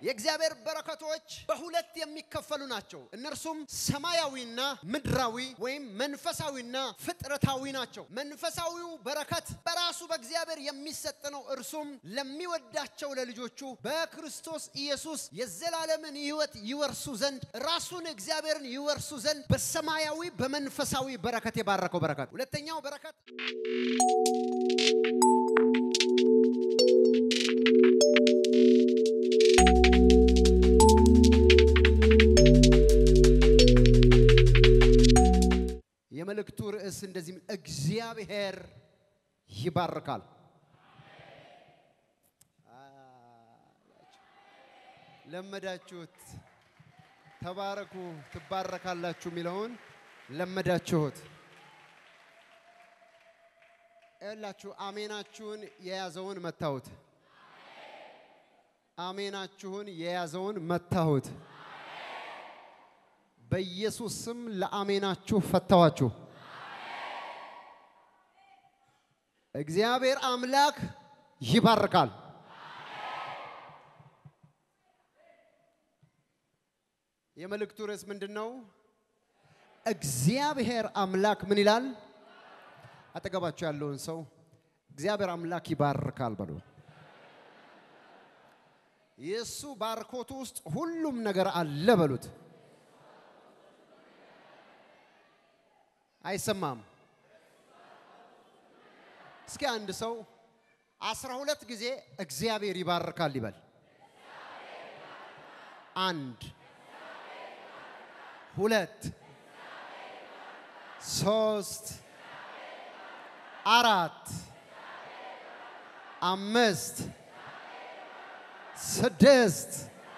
የእግዚአብሔር በረከቶች በሁለት የሚከፈሉ ናቸው። እነርሱም ሰማያዊና ምድራዊ ወይም መንፈሳዊና ፍጥረታዊ ናቸው። መንፈሳዊው በረከት በራሱ በእግዚአብሔር የሚሰጥ ነው። እርሱም ለሚወዳቸው ለልጆቹ በክርስቶስ ኢየሱስ የዘላለምን ሕይወት ይወርሱ ዘንድ ራሱን እግዚአብሔርን ይወርሱ ዘንድ በሰማያዊ በመንፈሳዊ በረከት የባረከው በረከት። ሁለተኛው በረከት የመልእክቱ ርዕስ እንደዚህ እግዚአብሔር ይባርካል። ለመዳችሁት። ተባረኩ ትባረካላችሁ የሚለውን ለመዳችሁት። ያላችሁ አሜናችሁን የያዘውን መታሁት። አሜናችሁን የያዘውን መታሁት። በኢየሱስ ስም ለአሜናችሁ ፈታዋችሁ። እግዚአብሔር አምላክ ይባርካል። የመልእክቱ ርዕስ ምንድን ነው? እግዚአብሔር አምላክ ምን ይላል? አጠገባችሁ ያለውን ሰው እግዚአብሔር አምላክ ይባርካል በሉ። የእሱ ባርኮቱ ውስጥ ሁሉም ነገር አለ በሉት። አይሰማም? እስኪ አንድ ሰው አስራ ሁለት ጊዜ እግዚአብሔር ይባርካል ይበል። አንድ ሁለት ሶስት አራት አምስት ስድስት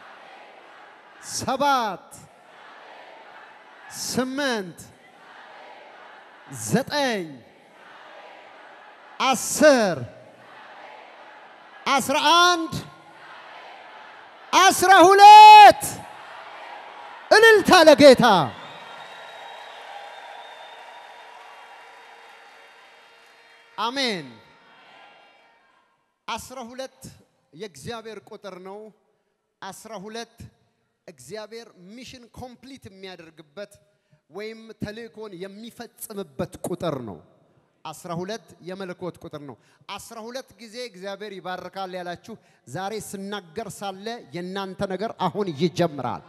ሰባት ስምንት ዘጠኝ አስር አስራ አንድ አስራ ሁለት እልልታ ለጌታ አሜን። አስራ ሁለት የእግዚአብሔር ቁጥር ነው። አስራ ሁለት እግዚአብሔር ሚሽን ኮምፕሊት የሚያደርግበት ወይም ተልእኮን የሚፈጽምበት ቁጥር ነው። አስራ ሁለት የመለኮት ቁጥር ነው። አስራ ሁለት ጊዜ እግዚአብሔር ይባርካል ያላችሁ ዛሬ ስናገር ሳለ የእናንተ ነገር አሁን ይጀምራል።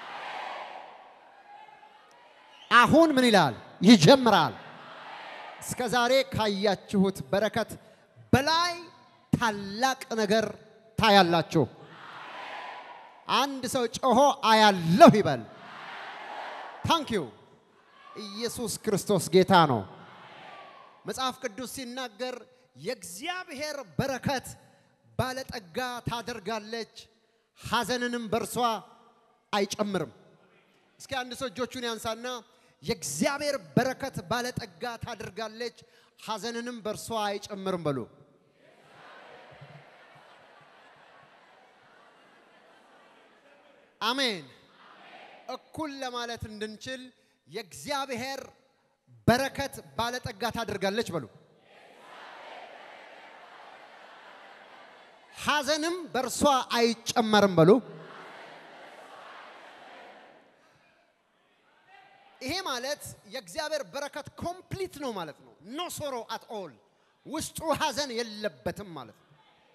አሁን ምን ይላል? ይጀምራል። እስከ ዛሬ ካያችሁት በረከት በላይ ታላቅ ነገር ታያላችሁ። አንድ ሰው ጮሆ አያለሁ ይበል። ታንኪዩ ኢየሱስ ክርስቶስ ጌታ ነው። መጽሐፍ ቅዱስ ሲናገር የእግዚአብሔር በረከት ባለጠጋ ታደርጋለች፣ ሐዘንንም በእርሷ አይጨምርም። እስኪ አንድ ሰው እጆቹን ያንሳና የእግዚአብሔር በረከት ባለጠጋ ታደርጋለች፣ ሐዘንንም በእርሷ አይጨምርም በሉ። አሜን። እኩል ለማለት እንድንችል የእግዚአብሔር በረከት ባለጠጋ ታደርጋለች በሉ። ሐዘንም በእርሷ አይጨመርም በሉ። ይሄ ማለት የእግዚአብሔር በረከት ኮምፕሊት ነው ማለት ነው። ኖ ሶሮ አት ኦል ውስጡ ሐዘን የለበትም ማለት ነው።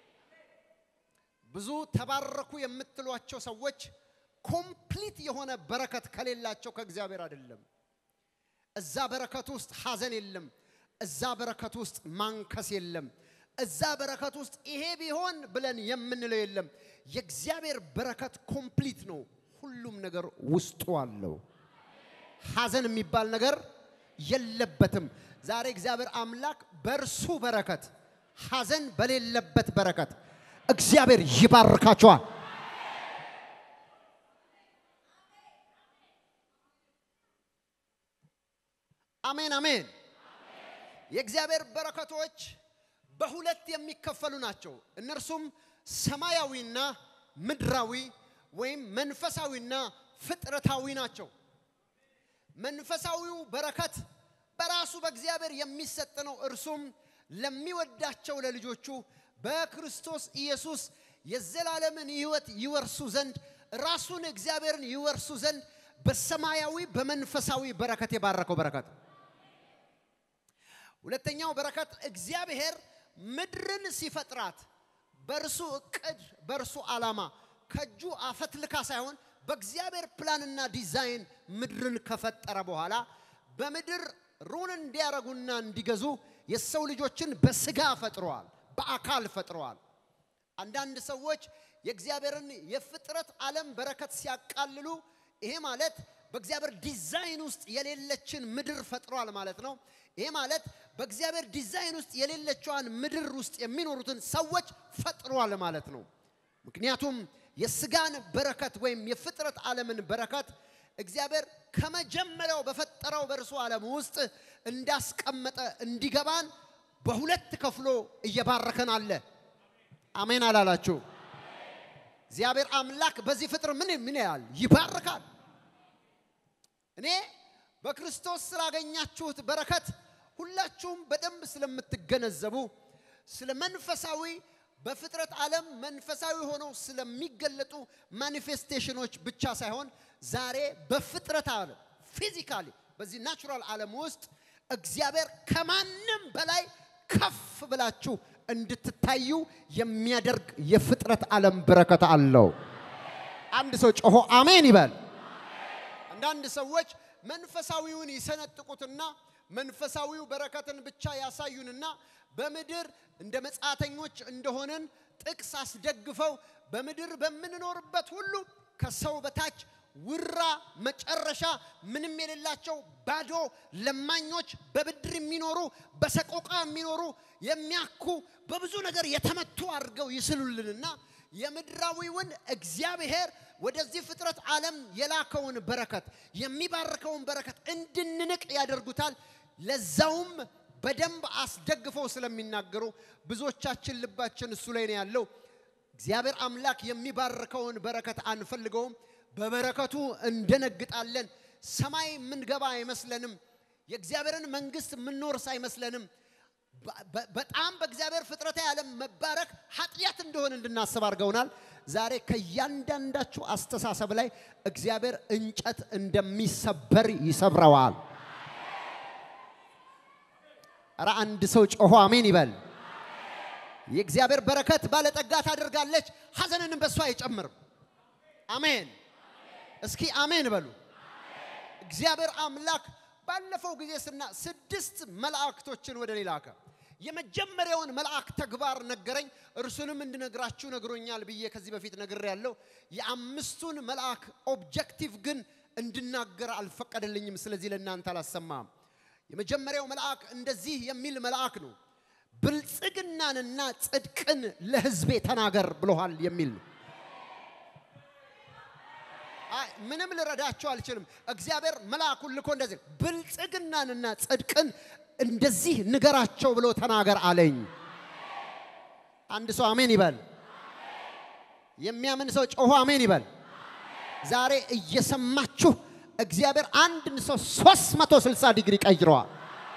ብዙ ተባረኩ የምትሏቸው ሰዎች ኮምፕሊት የሆነ በረከት ከሌላቸው ከእግዚአብሔር አይደለም። እዛ በረከት ውስጥ ሐዘን የለም። እዛ በረከት ውስጥ ማንከስ የለም። እዛ በረከት ውስጥ ይሄ ቢሆን ብለን የምንለው የለም። የእግዚአብሔር በረከት ኮምፕሊት ነው። ሁሉም ነገር ውስጡ አለው። ሐዘን የሚባል ነገር የለበትም። ዛሬ እግዚአብሔር አምላክ በእርሱ በረከት ሐዘን በሌለበት በረከት እግዚአብሔር ይባርካቸዋል። አሜን አሜን። የእግዚአብሔር በረከቶች በሁለት የሚከፈሉ ናቸው። እነርሱም ሰማያዊና ምድራዊ ወይም መንፈሳዊና ፍጥረታዊ ናቸው። መንፈሳዊው በረከት በራሱ በእግዚአብሔር የሚሰጥ ነው። እርሱም ለሚወዳቸው ለልጆቹ በክርስቶስ ኢየሱስ የዘላለምን ሕይወት ይወርሱ ዘንድ ራሱን እግዚአብሔርን ይወርሱ ዘንድ በሰማያዊ በመንፈሳዊ በረከት የባረከው በረከት። ሁለተኛው በረከት እግዚአብሔር ምድርን ሲፈጥራት በእርሱ እቅድ በእርሱ ዓላማ ከእጁ አፈትልካ ሳይሆን በእግዚአብሔር ፕላንና ዲዛይን ምድርን ከፈጠረ በኋላ በምድር ሩን እንዲያረጉና እንዲገዙ የሰው ልጆችን በስጋ ፈጥረዋል፣ በአካል ፈጥረዋል። አንዳንድ ሰዎች የእግዚአብሔርን የፍጥረት ዓለም በረከት ሲያቃልሉ ይሄ ማለት በእግዚአብሔር ዲዛይን ውስጥ የሌለችን ምድር ፈጥሯል ማለት ነው። ይሄ ማለት በእግዚአብሔር ዲዛይን ውስጥ የሌለችዋን ምድር ውስጥ የሚኖሩትን ሰዎች ፈጥሯል ማለት ነው። ምክንያቱም የስጋን በረከት ወይም የፍጥረት ዓለምን በረከት እግዚአብሔር ከመጀመሪያው በፈጠረው በእርሱ ዓለም ውስጥ እንዳስቀመጠ እንዲገባን በሁለት ከፍሎ እየባረከን አለ። አሜን አላላችሁ? እግዚአብሔር አምላክ በዚህ ፍጥር ምን ምን ያህል ይባርካል። እኔ በክርስቶስ ስላገኛችሁት በረከት ሁላችሁም በደንብ ስለምትገነዘቡ ስለ መንፈሳዊ በፍጥረት ዓለም መንፈሳዊ ሆነው ስለሚገለጡ ማኒፌስቴሽኖች ብቻ ሳይሆን ዛሬ በፍጥረት ዓለም ፊዚካሊ በዚህ ናቹራል ዓለም ውስጥ እግዚአብሔር ከማንም በላይ ከፍ ብላችሁ እንድትታዩ የሚያደርግ የፍጥረት ዓለም በረከት አለው። አንድ ሰው ጮሆ አሜን ይበል። አንዳንድ ሰዎች መንፈሳዊውን ይሰነጥቁትና መንፈሳዊው በረከትን ብቻ ያሳዩንና በምድር እንደ መጻተኞች እንደሆነን ጥቅስ አስደግፈው በምድር በምንኖርበት ሁሉ ከሰው በታች ውራ መጨረሻ ምንም የሌላቸው ባዶ ለማኞች በብድር የሚኖሩ በሰቆቃ የሚኖሩ የሚያኩ በብዙ ነገር የተመቱ አድርገው ይስሉልንና የምድራዊውን እግዚአብሔር ወደዚህ ፍጥረት ዓለም የላከውን በረከት የሚባርከውን በረከት እንድንንቅ ያደርጉታል። ለዛውም በደንብ አስደግፈው ስለሚናገሩ ብዙዎቻችን ልባችን እሱ ላይ ነው ያለው። እግዚአብሔር አምላክ የሚባርከውን በረከት አንፈልገውም። በበረከቱ እንደነግጣለን። ሰማይ የምንገባ አይመስለንም። የእግዚአብሔርን መንግስት የምንወርስ አይመስለንም። በጣም በእግዚአብሔር ፍጥረታዊ ዓለም መባረክ ኃጢአት እንደሆነ እንድናስብ አድርገውናል። ዛሬ ከእያንዳንዳችሁ አስተሳሰብ ላይ እግዚአብሔር እንጨት እንደሚሰበር ይሰብረዋል። ኧረ አንድ ሰው ጮሆ አሜን ይበል። የእግዚአብሔር በረከት ባለጠጋ ታደርጋለች፣ ሐዘንንም በእሷ አይጨምርም። አሜን። እስኪ አሜን በሉ። እግዚአብሔር አምላክ ባለፈው ጊዜ ስና ስድስት መላእክቶችን ወደ እኔ ላከ። የመጀመሪያውን መልአክ ተግባር ነገረኝ፣ እርሱንም እንድነግራችሁ ነግሮኛል ብዬ ከዚህ በፊት ነግሬያለሁ። የአምስቱን መልአክ ኦብጀክቲቭ ግን እንድናገር አልፈቀደልኝም። ስለዚህ ለእናንተ አላሰማም። የመጀመሪያው መልአክ እንደዚህ የሚል መልአክ ነው። ብልጽግናንና ጽድቅን ለሕዝቤ ተናገር ብሎሃል የሚል ነው። አይ ምንም ልረዳቸው አልችልም። እግዚአብሔር መልአኩን ልኮ እንደዚህ ብልጽግናንና ጽድቅን እንደዚህ ንገራቸው ብሎ ተናገር አለኝ። አንድ ሰው አሜን ይበል። የሚያምን ሰው ጮሆ አሜን ይበል። ዛሬ እየሰማችሁ እግዚአብሔር አንድን ሰው 360 ዲግሪ ቀይረዋል።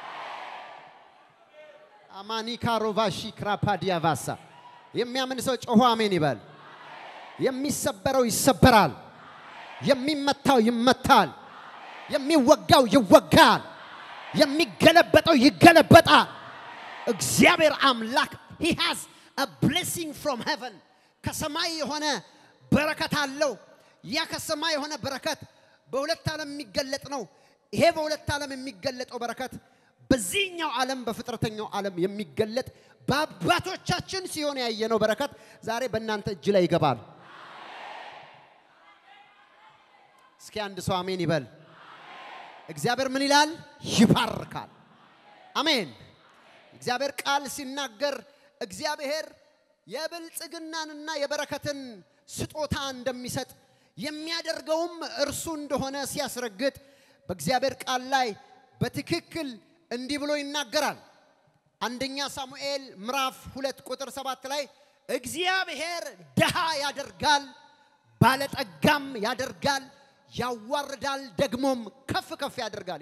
አማኒካ ሮቫሺ ክራፓዲያ ቫሳ የሚያምን ሰው ጮሆ አሜን ይበል። የሚሰበረው ይሰበራል። የሚመታው ይመታል። የሚወጋው ይወጋል። የሚገለበጠው ይገለበጣል። እግዚአብሔር አምላክ he has a blessing from heaven ከሰማይ የሆነ በረከት አለው። ያ ከሰማይ የሆነ በረከት በሁለት ዓለም የሚገለጥ ነው። ይሄ በሁለት ዓለም የሚገለጠው በረከት በዚህኛው ዓለም በፍጥረተኛው ዓለም የሚገለጥ በአባቶቻችን ሲሆን ያየነው በረከት ዛሬ በእናንተ እጅ ላይ ይገባል። እስኪ አንድ ሰው አሜን ይበል። እግዚአብሔር ምን ይላል? ይባርካል። አሜን። እግዚአብሔር ቃል ሲናገር እግዚአብሔር የብልጽግናንና የበረከትን ስጦታ እንደሚሰጥ የሚያደርገውም እርሱ እንደሆነ ሲያስረግጥ በእግዚአብሔር ቃል ላይ በትክክል እንዲህ ብሎ ይናገራል። አንደኛ ሳሙኤል ምዕራፍ ሁለት ቁጥር ሰባት ላይ እግዚአብሔር ድሃ ያደርጋል፣ ባለጠጋም ያደርጋል ያዋርዳል ደግሞም ከፍ ከፍ ያደርጋል።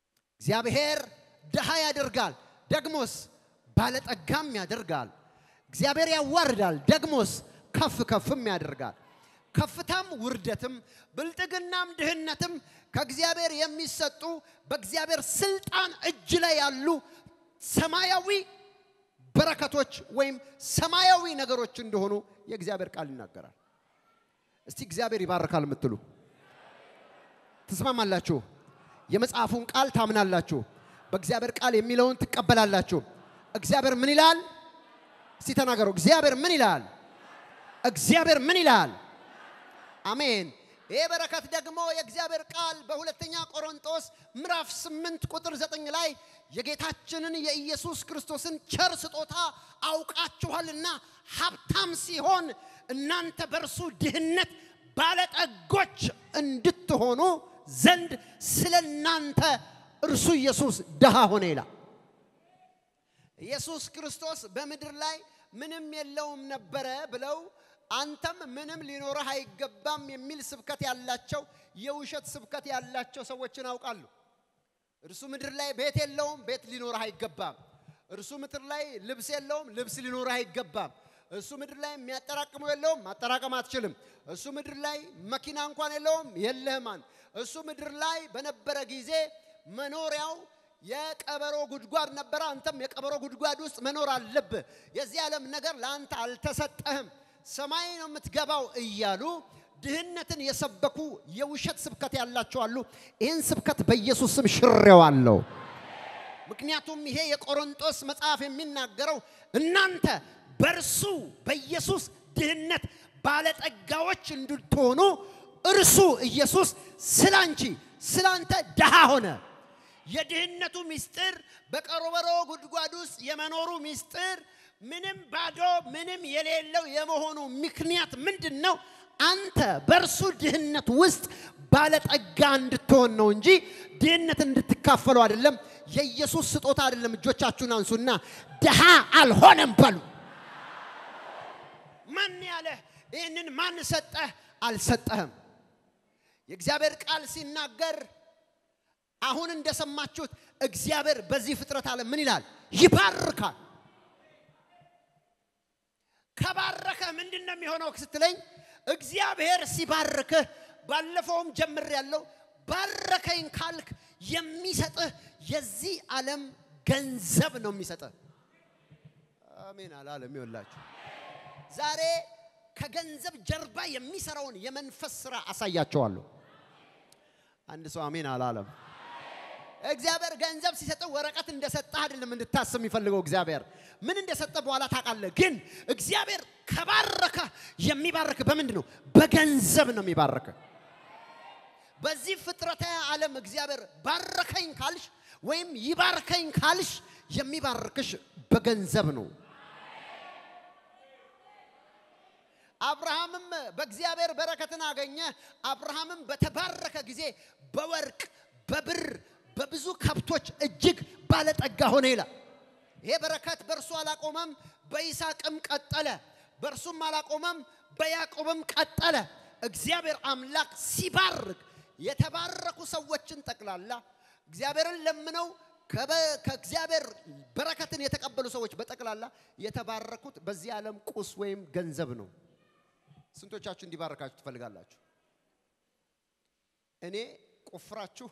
እግዚአብሔር ድሃ ያደርጋል ደግሞስ ባለጠጋም ያደርጋል። እግዚአብሔር ያዋርዳል፣ ደግሞስ ከፍ ከፍም ያደርጋል። ከፍታም ውርደትም ብልጥግናም ድህነትም ከእግዚአብሔር የሚሰጡ በእግዚአብሔር ስልጣን እጅ ላይ ያሉ ሰማያዊ በረከቶች ወይም ሰማያዊ ነገሮች እንደሆኑ የእግዚአብሔር ቃል ይናገራል። እስቲ እግዚአብሔር ይባርካል የምትሉ ትስማማላችሁ? የመጽሐፉን ቃል ታምናላችሁ? በእግዚአብሔር ቃል የሚለውን ትቀበላላችሁ? እግዚአብሔር ምን ይላል? እስቲ ተናገሩ። እግዚአብሔር ምን ይላል? እግዚአብሔር ምን ይላል? አሜን። ይሄ በረከት ደግሞ የእግዚአብሔር ቃል በሁለተኛ ቆሮንቶስ ምዕራፍ 8 ቁጥር 9 ላይ የጌታችንን የኢየሱስ ክርስቶስን ቸር ስጦታ አውቃችኋልና ሀብታም ሲሆን እናንተ በእርሱ ድህነት ባለጠጎች እንድትሆኑ ዘንድ ስለ እናንተ እርሱ ኢየሱስ ድሃ ሆነ ይላል። ኢየሱስ ክርስቶስ በምድር ላይ ምንም የለውም ነበረ ብለው አንተም ምንም ሊኖርህ አይገባም የሚል ስብከት ያላቸው የውሸት ስብከት ያላቸው ሰዎችን አውቃለሁ። እርሱ ምድር ላይ ቤት የለውም፣ ቤት ሊኖርህ አይገባም። እርሱ ምድር ላይ ልብስ የለውም፣ ልብስ ሊኖርህ አይገባም። እሱ ምድር ላይ የሚያጠራቅመው የለውም፣ ማጠራቀም አትችልም። እሱ ምድር ላይ መኪና እንኳን የለውም፣ የለህም። እሱ ምድር ላይ በነበረ ጊዜ መኖሪያው የቀበሮ ጉድጓድ ነበረ። አንተም የቀበሮ ጉድጓድ ውስጥ መኖር አለብህ። የዚህ ዓለም ነገር ለአንተ አልተሰጠህም። ሰማይ ነው የምትገባው እያሉ ድህነትን የሰበኩ የውሸት ስብከት ያላቸው አሉ። ይህን ስብከት በኢየሱስ ስም ሽሬዋለሁ። ምክንያቱም ይሄ የቆሮንጦስ መጽሐፍ የሚናገረው እናንተ በእርሱ በኢየሱስ ድህነት ባለጠጋዎች እንድትሆኑ እርሱ ኢየሱስ ስላንቺ ስላንተ ድሃ ሆነ። የድህነቱ ምስጢር በቀበሮ ጉድጓድ ውስጥ የመኖሩ ምስጢር ምንም ባዶ ምንም የሌለው የመሆኑ ምክንያት ምንድን ነው? አንተ በእርሱ ድህነት ውስጥ ባለጠጋ እንድትሆን ነው እንጂ ድህነት እንድትካፈሉ አይደለም። የኢየሱስ ስጦታ አይደለም። እጆቻችሁን አንሱና ድሃ አልሆነም በሉ። ማን ያለህ? ይህንን ማን ሰጠህ? አልሰጠህም። የእግዚአብሔር ቃል ሲናገር አሁን እንደሰማችሁት እግዚአብሔር በዚህ ፍጥረት ዓለም ምን ይላል? ይባርካል። ከባረከህ ምንድን ነው የሚሆነው ስትለኝ፣ እግዚአብሔር ሲባርክህ ባለፈውም ጀምር ያለው ባረከኝ ካልክ የሚሰጥህ የዚህ ዓለም ገንዘብ ነው የሚሰጥህ። አሜን አላለም። ይወላችሁ ዛሬ ከገንዘብ ጀርባ የሚሰራውን የመንፈስ ስራ አሳያቸዋለሁ። አንድ ሰው አሜን አላለም። እግዚአብሔር ገንዘብ ሲሰጥህ ወረቀት እንደሰጠህ አይደለም እንድታስብ የሚፈልገው። እግዚአብሔር ምን እንደሰጠህ በኋላ ታውቃለህ። ግን እግዚአብሔር ከባረከ የሚባርክ በምንድን ነው? በገንዘብ ነው የሚባርክ። በዚህ ፍጥረታዊ ዓለም እግዚአብሔር ባረከኝ ካልሽ ወይም ይባርከኝ ካልሽ የሚባርክሽ በገንዘብ ነው። አብርሃምም በእግዚአብሔር በረከትን አገኘ። አብርሃምም በተባረከ ጊዜ በወርቅ በብር በብዙ ከብቶች እጅግ ባለጠጋ ሆነ ይላል። ይሄ በረከት በእርሱ አላቆመም፣ በይስሐቅም ቀጠለ። በእርሱም አላቆመም፣ በያዕቆብም ቀጠለ። እግዚአብሔር አምላክ ሲባርክ የተባረኩ ሰዎችን ጠቅላላ እግዚአብሔርን ለምነው ከእግዚአብሔር በረከትን የተቀበሉ ሰዎች በጠቅላላ የተባረኩት በዚህ ዓለም ቁስ ወይም ገንዘብ ነው። ስንቶቻችሁ እንዲባረካችሁ ትፈልጋላችሁ? እኔ ቆፍራችሁ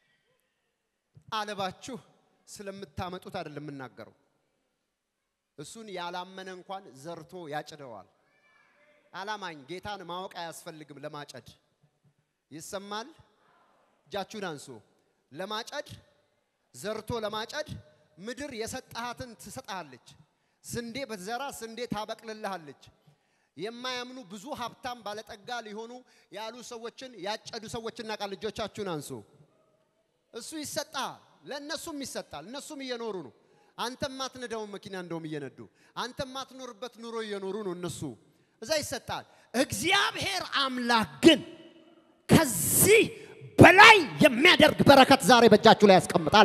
አለባችሁ ስለምታመጡት አይደለም የምናገረው። እሱን ያላመነ እንኳን ዘርቶ ያጭደዋል። አላማኝ ጌታን ማወቅ አያስፈልግም ለማጨድ። ይሰማል? እጃችሁን አንሱ። ለማጨድ ዘርቶ ለማጨድ ምድር የሰጠሃትን ትሰጥሃለች። ስንዴ በትዘራ ስንዴ ታበቅልልሃለች። የማያምኑ ብዙ ሀብታም ባለጠጋ ሊሆኑ ያሉ ሰዎችን ያጨዱ ሰዎች እናውቃለን። እጆቻችሁን አንሱ። እሱ ይሰጣል፣ ለእነሱም ይሰጣል። እነሱም እየኖሩ ነው። አንተ ማትነዳውን መኪና እንደውም እየነዱ አንተ ማትኖርበት ኑሮ እየኖሩ ነው እነሱ። እዛ ይሰጣል። እግዚአብሔር አምላክ ግን ከዚህ በላይ የሚያደርግ በረከት ዛሬ በእጃችሁ ላይ ያስቀምጣል።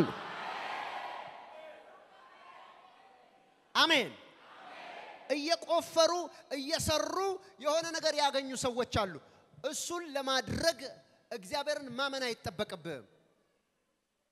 አሜን። እየቆፈሩ እየሰሩ የሆነ ነገር ያገኙ ሰዎች አሉ። እሱን ለማድረግ እግዚአብሔርን ማመን አይጠበቅብህም።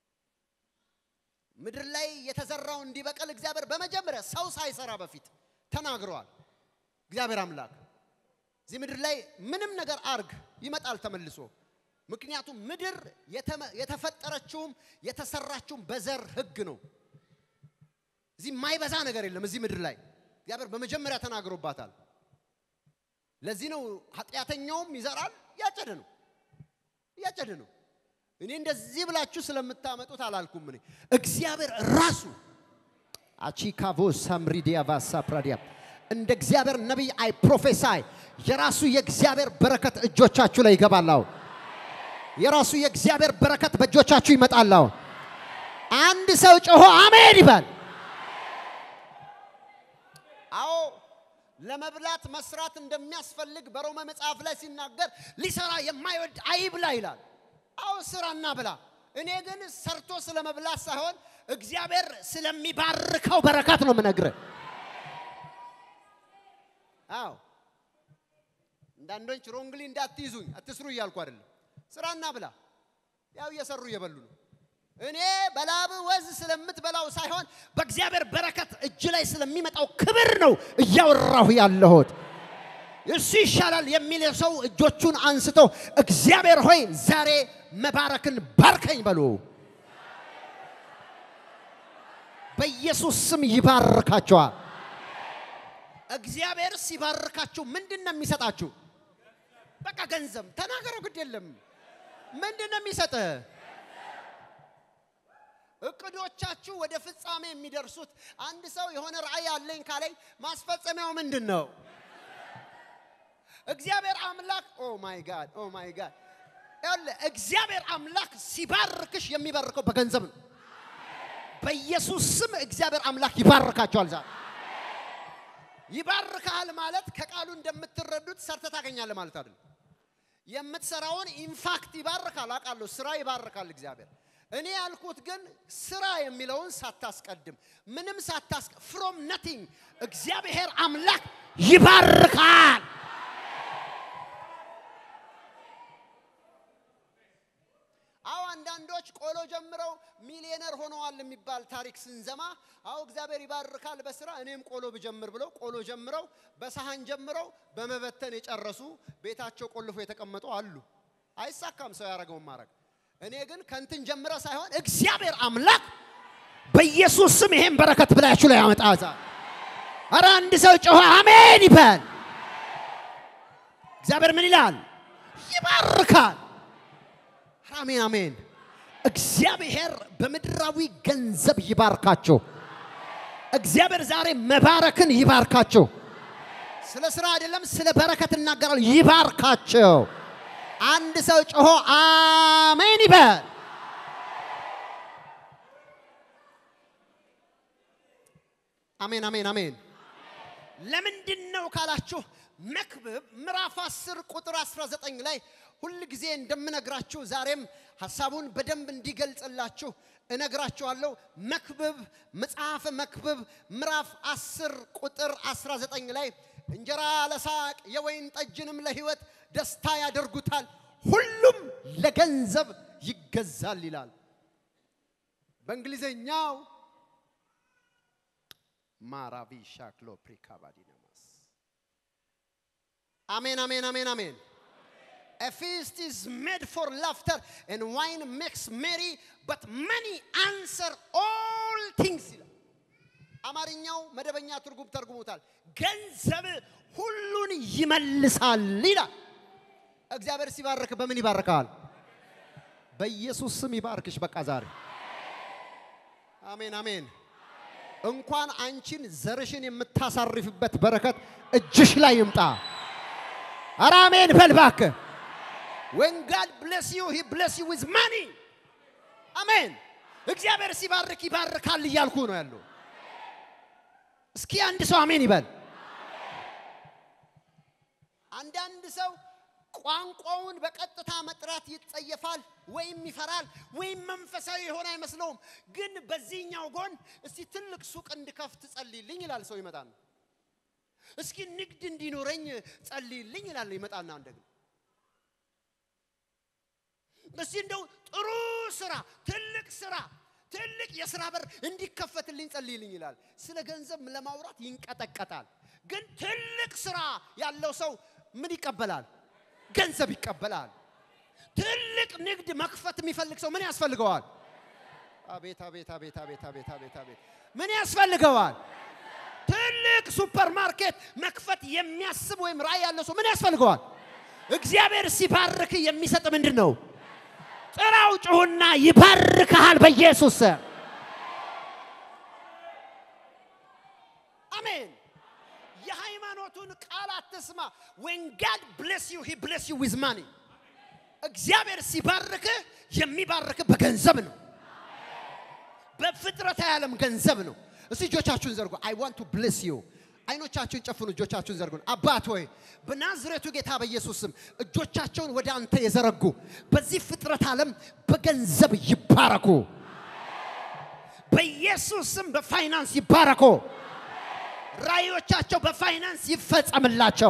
ምድር ላይ የተዘራው እንዲበቅል እግዚአብሔር በመጀመሪያ ሰው ሳይሰራ በፊት ተናግረዋል። እግዚአብሔር አምላክ እዚህ ምድር ላይ ምንም ነገር አርግ ይመጣል ተመልሶ። ምክንያቱም ምድር የተመ- የተፈጠረችውም የተሰራችውም በዘር ህግ ነው። እዚህ የማይበዛ ነገር የለም። እዚህ ምድር ላይ እግዚአብሔር በመጀመሪያ ተናግሮባታል። ለዚህ ነው ኃጢአተኛውም ይዘራል ያጨደ ነው እያጨደ ነው። እኔ እንደዚህ ብላችሁ ስለምታመጡት አላልኩም። እኔ እግዚአብሔር ራሱ አቺካቮ ሳምሪዲያ ቫሳ ፕራዲያ እንደ እግዚአብሔር ነቢይ አይ ፕሮፌሳይ የራሱ የእግዚአብሔር በረከት እጆቻችሁ ላይ ይገባላው። የራሱ የእግዚአብሔር በረከት በእጆቻችሁ ይመጣላው። አንድ ሰው ጮሆ አሜን ይበል። አዎ ለመብላት መስራት እንደሚያስፈልግ በሮመ መጽሐፍ ላይ ሲናገር ሊሰራ የማይወድ አይብላ ይላል። አዎ ስራና ብላ። እኔ ግን ሰርቶ ስለ መብላት ሳይሆን እግዚአብሔር ስለሚባርከው በረከት ነው የምነግርህ። አዎ አንዳንዶች ሮንግሊ እንዳትይዙኝ አትስሩ እያልኩ አይደለም። ስራና ብላ። ያው እየሰሩ እየበሉ ነው። እኔ በላብ ወዝ ስለምትበላው ሳይሆን በእግዚአብሔር በረከት እጅ ላይ ስለሚመጣው ክብር ነው እያወራሁ ያለሁት። እሱ ይሻላል የሚል ሰው እጆቹን አንስቶ እግዚአብሔር ሆይ ዛሬ መባረክን ባርከኝ በሉ። በኢየሱስ ስም ይባርካቸዋል። እግዚአብሔር ሲባርካችሁ ምንድን ነው የሚሰጣችሁ? በቃ ገንዘብ ተናገረው፣ ግድ የለም። ምንድን ነው የሚሰጥህ? እቅዶቻችሁ ወደ ፍጻሜ የሚደርሱት አንድ ሰው የሆነ ራእይ አለኝ ካለኝ ማስፈጸሚያው ምንድን ነው? እግዚአብሔር አምላክ ኦ ማይ ጋድ ኦ ማይ ጋድ ያለ እግዚአብሔር አምላክ ሲባርክሽ የሚባርከው በገንዘብ ነው። በኢየሱስ ስም እግዚአብሔር አምላክ ይባርካቸዋል። ዛሬ ይባርካል ማለት ከቃሉ እንደምትረዱት ሰርተ ታገኛለህ ማለት አይደለም። የምትሰራውን ኢንፋክት ይባርካል አውቃለሁ። ስራ ይባርካል እግዚአብሔር። እኔ ያልኩት ግን ስራ የሚለውን ሳታስቀድም ምንም ሳታስ ፍሮም ነቲንግ እግዚአብሔር አምላክ ይባርካል። አዎ አንዳንዶች ቆሎ ጀምረው ሚሊዮነር ሆነዋል የሚባል ታሪክ ስንዘማ፣ አዎ እግዚአብሔር ይባርካል በስራ እኔም ቆሎ ብጀምር ብለው ቆሎ ጀምረው በሰሃን ጀምረው በመበተን የጨረሱ ቤታቸው ቆልፎ የተቀመጡ አሉ። አይሳካም ሰው ያደረገውን ማድረግ። እኔ ግን ከንትን ጀምረ ሳይሆን እግዚአብሔር አምላክ በኢየሱስ ስም ይሄን በረከት ብላችሁ ላይ ያመጣዛ። ኧረ አንድ ሰው ጮኸ አሜን ይበል። እግዚአብሔር ምን ይላል? ይባርካል። አሜን አሜን። እግዚአብሔር በምድራዊ ገንዘብ ይባርካቸው። እግዚአብሔር ዛሬ መባረክን ይባርካቸው። ስለ ስራ አይደለም፣ ስለ በረከት እናገራል። ይባርካቸው። አንድ ሰው ጮሆ አሜን ይበል። አሜን አሜን አሜን። ለምንድን ነው ካላችሁ መክብብ ምዕራፍ 10 ቁጥር 19 ላይ ሁል ጊዜ እንደምነግራችሁ ዛሬም ሐሳቡን በደንብ እንዲገልጽላችሁ እነግራችኋለሁ። መክብብ መጽሐፈ መክብብ ምዕራፍ 10 ቁጥር 19 ላይ እንጀራ ለሳቅ የወይን ጠጅንም ለሕይወት ደስታ ያደርጉታል፣ ሁሉም ለገንዘብ ይገዛል ይላል። በእንግሊዘኛው ማራቪ ሻክሎ ፕሪካባዲናማስ አሜን አሜን አሜን አሜን። A feast is made for laughter and wine makes merry, but money answer all things ይላል። አማርኛው መደበኛ ትርጉም ተርጉሙታል። ገንዘብ ሁሉን ይመልሳል ይላል። እግዚአብሔር ሲባርክ በምን ይባርካል? በኢየሱስ ስም ይባርክሽ። በቃ ዛሬ አሜን አሜን። እንኳን አንቺን ዘርሽን የምታሳርፍበት በረከት እጅሽ ላይ ይምጣ። ኧረ አሜን በል እባክህ። when God bless you he bless you with money አሜን። እግዚአብሔር ሲባርክ ይባርካል እያልኩ ነው ያለው። እስኪ አንድ ሰው አሜን ይበል። አንዳንድ ሰው ቋንቋውን በቀጥታ መጥራት ይጸየፋል፣ ወይም ይፈራል፣ ወይም መንፈሳዊ የሆነ አይመስለውም። ግን በዚህኛው ጎን እስቲ ትልቅ ሱቅ እንድከፍት ጸልይልኝ ይላል ሰው ይመጣል። እስኪ ንግድ እንዲኖረኝ ጸልይልኝ ይላል ይመጣና እንደግን እስቲ እንደው ጥሩ ስራ ትልቅ ስራ ትልቅ የስራ በር እንዲከፈትልኝ ጸልይልኝ ይላል። ስለ ገንዘብ ለማውራት ይንቀጠቀጣል። ግን ትልቅ ስራ ያለው ሰው ምን ይቀበላል? ገንዘብ ይቀበላል። ትልቅ ንግድ መክፈት የሚፈልግ ሰው ምን ያስፈልገዋል? አቤት አቤት አቤት አቤት አቤት አቤት አቤት ምን ያስፈልገዋል? ትልቅ ሱፐር ማርኬት መክፈት የሚያስብ ወይም ራዕይ ያለው ሰው ምን ያስፈልገዋል? እግዚአብሔር ሲባርክ የሚሰጥ ምንድን ነው? ጥራው ጩሁና ይባርክሃል በኢየሱስ ስም። አሜን። የሃይማኖቱን ቃል አትስማ። when God bless you he bless you with money እግዚአብሔር ሲባርክህ የሚባርክህ በገንዘብ ነው። በፍጥረታዊ ዓለም ገንዘብ ነው። እስቲ እጆቻችሁን ዘርጉ። አይ ዋንት ቱ ብሌስ ዩ። አይኖቻችሁን ጨፍኑ፣ እጆቻችሁን ዘርጉ። አባት ሆይ በናዝሬቱ ጌታ በኢየሱስ ስም እጆቻቸውን ወደ አንተ የዘረጉ በዚህ ፍጥረት ዓለም በገንዘብ ይባረኩ። በኢየሱስ ስም በፋይናንስ ይባረኩ። ራእዮቻቸው በፋይናንስ ይፈጸምላቸው።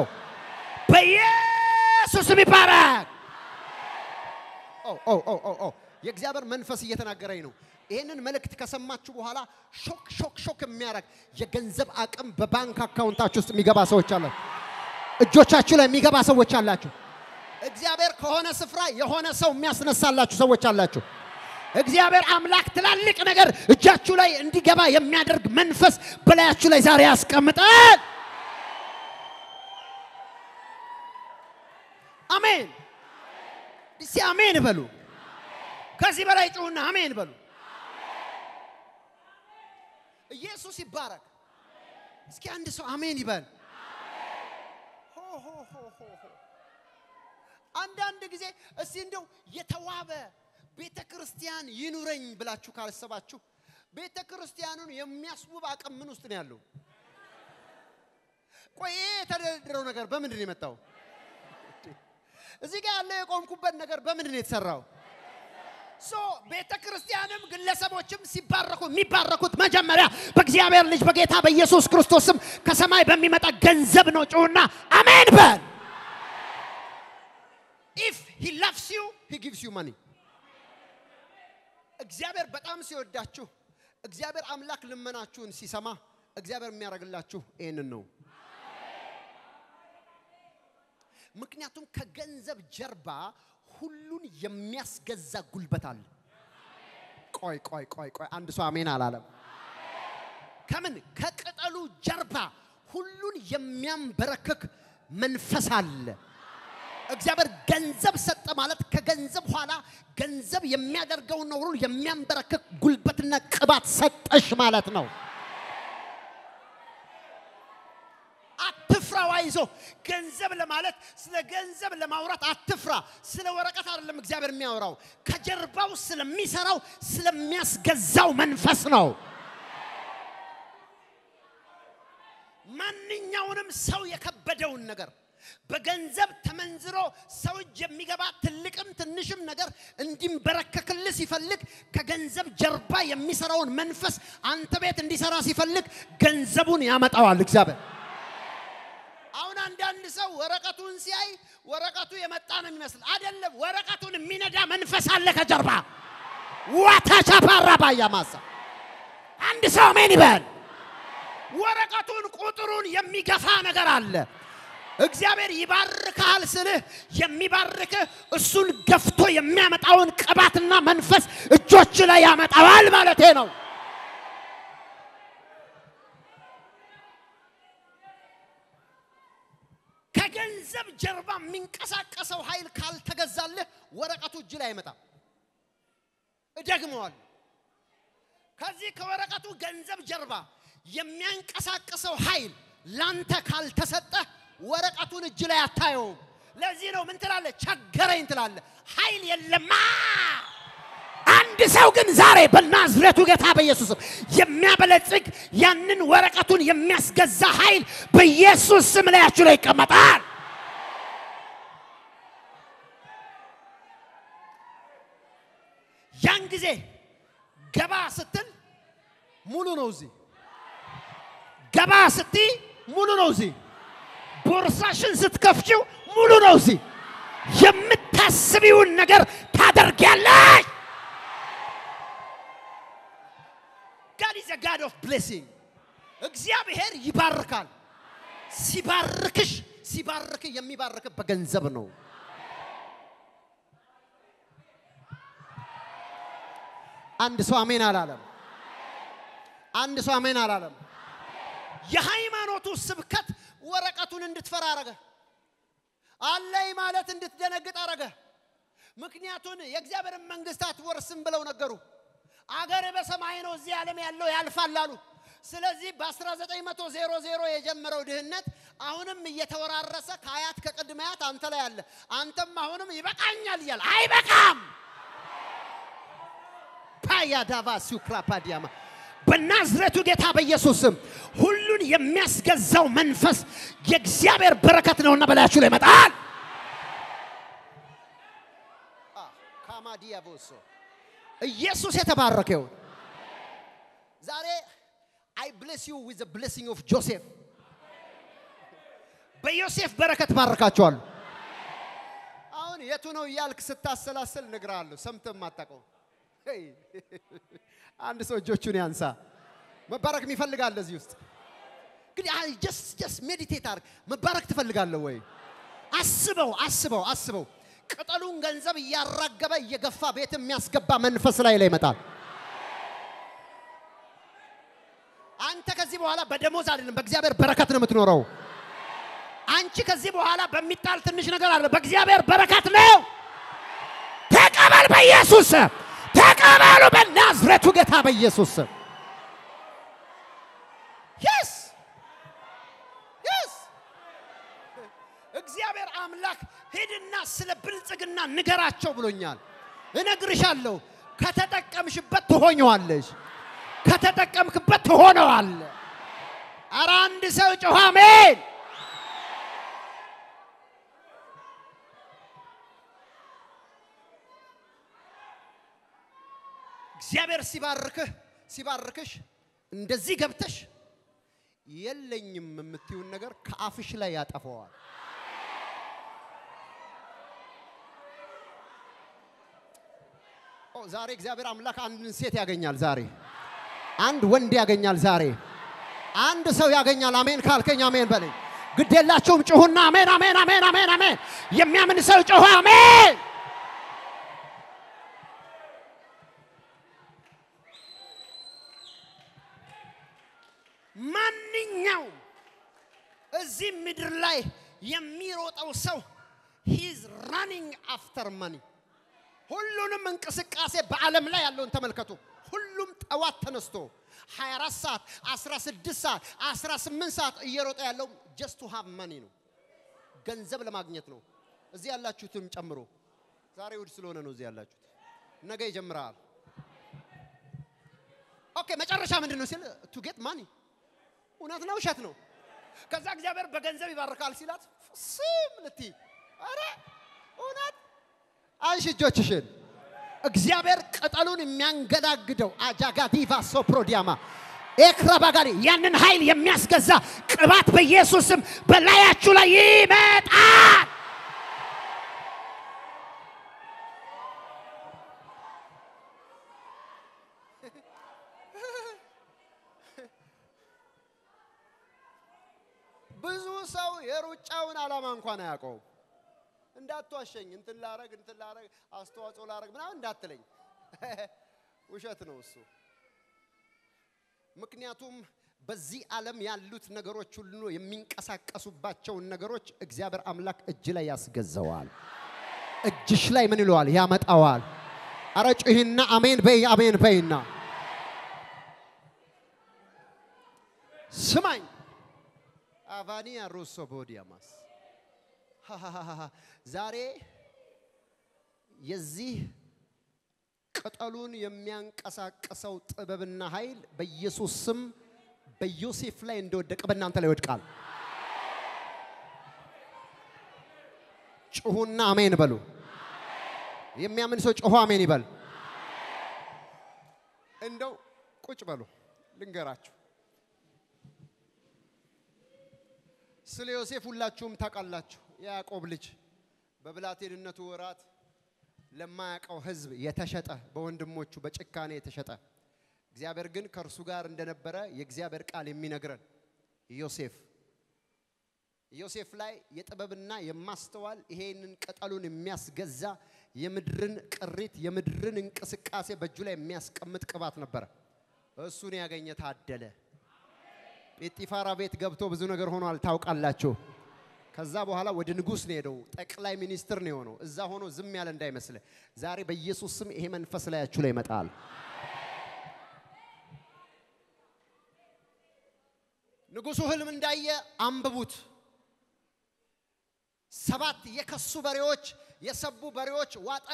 በኢየሱስ ስም ይባረክ። ኦ ኦ ኦ ኦ ኦ የእግዚአብሔር መንፈስ እየተናገረኝ ነው። ይህንን መልእክት ከሰማችሁ በኋላ ሾክ ሾክ ሾክ የሚያደርግ የገንዘብ አቅም በባንክ አካውንታችሁ ውስጥ የሚገባ ሰዎች አላችሁ። እጆቻችሁ ላይ የሚገባ ሰዎች አላችሁ። እግዚአብሔር ከሆነ ስፍራ የሆነ ሰው የሚያስነሳላችሁ ሰዎች አላችሁ። እግዚአብሔር አምላክ ትላልቅ ነገር እጃችሁ ላይ እንዲገባ የሚያደርግ መንፈስ በላያችሁ ላይ ዛሬ ያስቀምጣል። አሜን። እስቲ አሜን በሉ። ከዚህ በላይ ጩሁና አሜን በሉ። ኢየሱስ ይባረክ። እስኪ አንድ ሰው አሜን ይበል። ሆ ሆ ሆ ሆ ሆ። አንዳንድ ጊዜ እስቲ እንደው የተዋበ ቤተ ክርስቲያን ይኑረኝ ብላችሁ ካላሰባችሁ ቤተ ክርስቲያኑን የሚያስውብ አቅም ምን ውስጥ ነው ያለው? ቆይ ይሄ የተደረደረው ነገር በምንድን ነው የመጣው? እዚህ ጋር ያለው የቆምኩበት ነገር በምንድን ነው የተሰራው? ሶ ቤተ ክርስቲያንም ግለሰቦችም ሲባረኩ የሚባረኩት መጀመሪያ በእግዚአብሔር ልጅ በጌታ በኢየሱስ ክርስቶስም ከሰማይ በሚመጣ ገንዘብ ነው። ጩሁና አሜን በል። ኢፍ ሂ ላቭስ ዩ ሂ ጊቭስ ዩ ማኒ። እግዚአብሔር በጣም ሲወዳችሁ እግዚአብሔር አምላክ ልመናችሁን ሲሰማ እግዚአብሔር የሚያደርግላችሁ ይህንን ነው። ምክንያቱም ከገንዘብ ጀርባ ሁሉን የሚያስገዛ ጉልበት አለ። ቆይ ቆይ ቆይ ቆይ፣ አንድ ሰው አሜን አላለም። ከምን ከቅጠሉ ጀርባ ሁሉን የሚያንበረክክ መንፈስ አለ። እግዚአብሔር ገንዘብ ሰጠ ማለት ከገንዘብ ኋላ ገንዘብ የሚያደርገውን ነው ሁሉ የሚያንበረክክ ጉልበትና ቅባት ሰጠሽ ማለት ነው። አትፍራ ዋይዞ ገንዘብ ለማለት ስለ ገንዘብ ለማውራት አትፍራ። ስለ ወረቀት አይደለም እግዚአብሔር የሚያወራው ከጀርባው ስለሚሰራው ስለሚያስገዛው መንፈስ ነው። ማንኛውንም ሰው የከበደውን ነገር በገንዘብ ተመንዝሮ ሰው እጅ የሚገባ ትልቅም ትንሽም ነገር እንዲንበረከክልህ ሲፈልግ ከገንዘብ ጀርባ የሚሰራውን መንፈስ አንተ ቤት እንዲሰራ ሲፈልግ ገንዘቡን ያመጣዋል እግዚአብሔር። አሁን አንዳንድ ሰው ወረቀቱን ሲያይ ወረቀቱ የመጣ ነው የሚመስል አይደለም። ወረቀቱን የሚነዳ መንፈስ አለ ከጀርባ ዋታቻ ፓራ ባያ ማሳ አንድ ሰው አሜን ይበል። ወረቀቱን ቁጥሩን የሚገፋ ነገር አለ። እግዚአብሔር ይባርካል ስልህ የሚባርክህ እሱን ገፍቶ የሚያመጣውን ቅባትና መንፈስ እጆች ላይ ያመጣዋል ማለቴ ነው። ከገንዘብ ጀርባ የሚንቀሳቀሰው ኃይል ካልተገዛልህ ወረቀቱ እጅ ላይ አይመጣም። እደግመዋል። ከዚህ ከወረቀቱ ገንዘብ ጀርባ የሚያንቀሳቅሰው ኃይል ላንተ ካልተሰጠ ወረቀቱን እጅ ላይ አታየውም። ለዚህ ነው ምን ትላለህ? ቸገረኝ ትላለህ። ኃይል የለማ። አንድ ሰው ግን ዛሬ በናዝሬቱ ጌታ በኢየሱስ ስም የሚያበለጽግ ያንን ወረቀቱን የሚያስገዛ ኃይል በኢየሱስ ስም ላያችሁ ላይ ይቀመጣል። ያን ጊዜ ገባ ስትል ሙሉ ነው እዚህ ገባ ስትይ ሙሉ ነው እዚህ ቦርሳሽን ስትከፍቺው ሙሉ ነው እዚህ የምታስቢውን ነገር ታደርጊያለሽ ጋድ ኦፍ ብሌሲንግ እግዚአብሔር ይባርካል። ሲባርክሽ ሲባርክ የሚባርክ በገንዘብ ነው። አንድ ሰው አሜን አላለም። አንድ ሰው አሜን አላለም። የሃይማኖቱ ስብከት ወረቀቱን እንድትፈራ አረገ። አለኝ ማለት እንድትደነግጥ አረገ። ምክንያቱን የእግዚአብሔርን መንግስት አትወርስም ብለው ነገሩ። አገር በሰማይ ነው፣ እዚህ ዓለም ያለው ያልፋል አሉ። ስለዚህ በ1900 የጀመረው ድህነት አሁንም እየተወራረሰ ከአያት ከቅድመ አያት አንተ ላይ አለ። አንተም አሁንም ይበቃኛል እያለ አይበቃም። ፓያዳቫ ሱክራፓዲያማ በናዝሬቱ ጌታ በኢየሱስ ስም ሁሉን የሚያስገዛው መንፈስ የእግዚአብሔር በረከት ነውና በላያችሁ ላይ ይመጣል። ካማዲያቦሶ ኢየሱስ የተባረከ ይሁን። ዛሬ አይ ብሌስ ዩ ዊዝ ብሌሲንግ ኦፍ ጆሴፍ በዮሴፍ በረከት ባረካቸዋለሁ። አሁን የቱ ነው እያልክ ስታሰላስል እነግርሃለሁ። ሰምተህ የማታውቀው ሄይ፣ አንድ ሰው እጆቹን ያንሳ። መባረክ የሚፈልጋለ እዚህ ውስጥ እንግዲህ ጀስት ጀስት ሜዲቴት አድርግ። መባረክ ትፈልጋለህ ወይ? አስበው አስበው አስበው። ቅጠሉን ገንዘብ እያራገበ እየገፋ ቤት የሚያስገባ መንፈስ ላይ ላይ ይመጣል። አንተ ከዚህ በኋላ በደሞዝ አይደለም በእግዚአብሔር በረከት ነው የምትኖረው። አንቺ ከዚህ በኋላ በሚጣል ትንሽ ነገር አለ፣ በእግዚአብሔር በረከት ነው። ተቀበል በኢየሱስ ስም። ተቀበሉ በናዝሬቱ ጌታ በኢየሱስ ስም። የስ የስ እግዚአብሔር አምላክ ሂድና ስለ ብልጽግና ንገራቸው ብሎኛል። እነግርሻለሁ። ከተጠቀምሽበት ትሆኘዋለሽ፣ ከተጠቀምክበት ትሆነዋል። ኧረ አንድ ሰው ጮኸ አሜን። እግዚአብሔር ሲባርክህ ሲባርክሽ እንደዚህ ገብተሽ የለኝም የምትይውን ነገር ከአፍሽ ላይ ያጠፈዋል። ኦ ዛሬ እግዚአብሔር አምላክ አንድን ሴት ያገኛል። ዛሬ አንድ ወንድ ያገኛል። ዛሬ አንድ ሰው ያገኛል። አሜን ካልከኝ አሜን በለኝ። ግድ የላችሁም ጩሁና አሜን አሜን አሜን አሜን አሜን። የሚያምን ሰው ጮኸ አሜን። ማንኛውም እዚህ ምድር ላይ የሚሮጠው ሰው ሂዝ ራኒንግ አፍተር መኒ። ሁሉንም እንቅስቃሴ በዓለም ላይ ያለውን ተመልከቱ። ሁሉም ጠዋት ተነስቶ 24 ሰዓት፣ 16 ሰዓት፣ 18 ሰዓት እየሮጠ ያለው ጀስት ቱ ሃቭ መኒ ነው፣ ገንዘብ ለማግኘት ነው። እዚህ ያላችሁትም ጨምሮ ዛሬ እሑድ ስለሆነ ነው እዚህ ያላችሁት። ነገ ይጀምራል። ኦኬ መጨረሻ ምንድን ነው ሲል ቱ ጌት ማኒ እውነት ነው ውሸት ነው? ከዛ እግዚአብሔር በገንዘብ ይባርካል ሲላት ስም ልቲ አረ እውነት አንሺ እጆችሽን። እግዚአብሔር ቅጠሉን የሚያንገዳግደው አጃጋዲቫ ሶፕሮዲያማ ኤክራባጋሪ ያንን ኃይል የሚያስገዛ ቅባት በኢየሱስም በላያችሁ ላይ ይመጣል። ብዙ ሰው የሩጫውን ዓላማ እንኳን አያውቀውም። እንዳትዋሸኝ፣ እንትን ላረግ እንትን ላረግ አስተዋጽኦ ላረግ ምናምን እንዳትለኝ፣ ውሸት ነው እሱ። ምክንያቱም በዚህ ዓለም ያሉት ነገሮች ሁሉ የሚንቀሳቀሱባቸውን ነገሮች እግዚአብሔር አምላክ እጅ ላይ ያስገዘዋል። እጅሽ ላይ ምን ይለዋል? ያመጣዋል። አረ ጩሂና አሜን በይ፣ አሜን በይና ስማኝ አቫኒያ ሮሶ ቦዲያማስ ዛሬ የዚህ ቅጠሉን የሚያንቀሳቅሰው ጥበብና ኃይል በኢየሱስ ስም በዮሴፍ ላይ እንደወደቀ በእናንተ ላይ ይወድቃል። ጩሁና አሜን በሉ። የሚያምን ሰው ጩሁ አሜን ይበል። እንደው ቁጭ በሉ ልንገራችሁ። ስለ ዮሴፍ ሁላችሁም ታውቃላችሁ። የያዕቆብ ልጅ በብላቴንነቱ ወራት ለማያውቀው ሕዝብ የተሸጠ በወንድሞቹ በጭካኔ የተሸጠ እግዚአብሔር ግን ከእርሱ ጋር እንደነበረ የእግዚአብሔር ቃል የሚነግረን ዮሴፍ ዮሴፍ ላይ የጥበብና የማስተዋል ይሄንን ቅጠሉን የሚያስገዛ የምድርን ቅሪት የምድርን እንቅስቃሴ በእጁ ላይ የሚያስቀምጥ ቅባት ነበረ። እሱን ያገኘ ታደለ። ጴጢፋራ ቤት ገብቶ ብዙ ነገር ሆኗል ታውቃላችሁ። ከዛ በኋላ ወደ ንጉሥ ነው ሄደው ጠቅላይ ሚኒስትር ነው የሆነው። እዛ ሆኖ ዝም ያለ እንዳይመስል ዛሬ በኢየሱስ ስም ይሄ መንፈስ ላያችሁ ላይ ይመጣል። ንጉሡ ህልም እንዳየ አንብቡት። ሰባት የከሱ በሬዎች የሰቡ በሬዎች ዋጠ።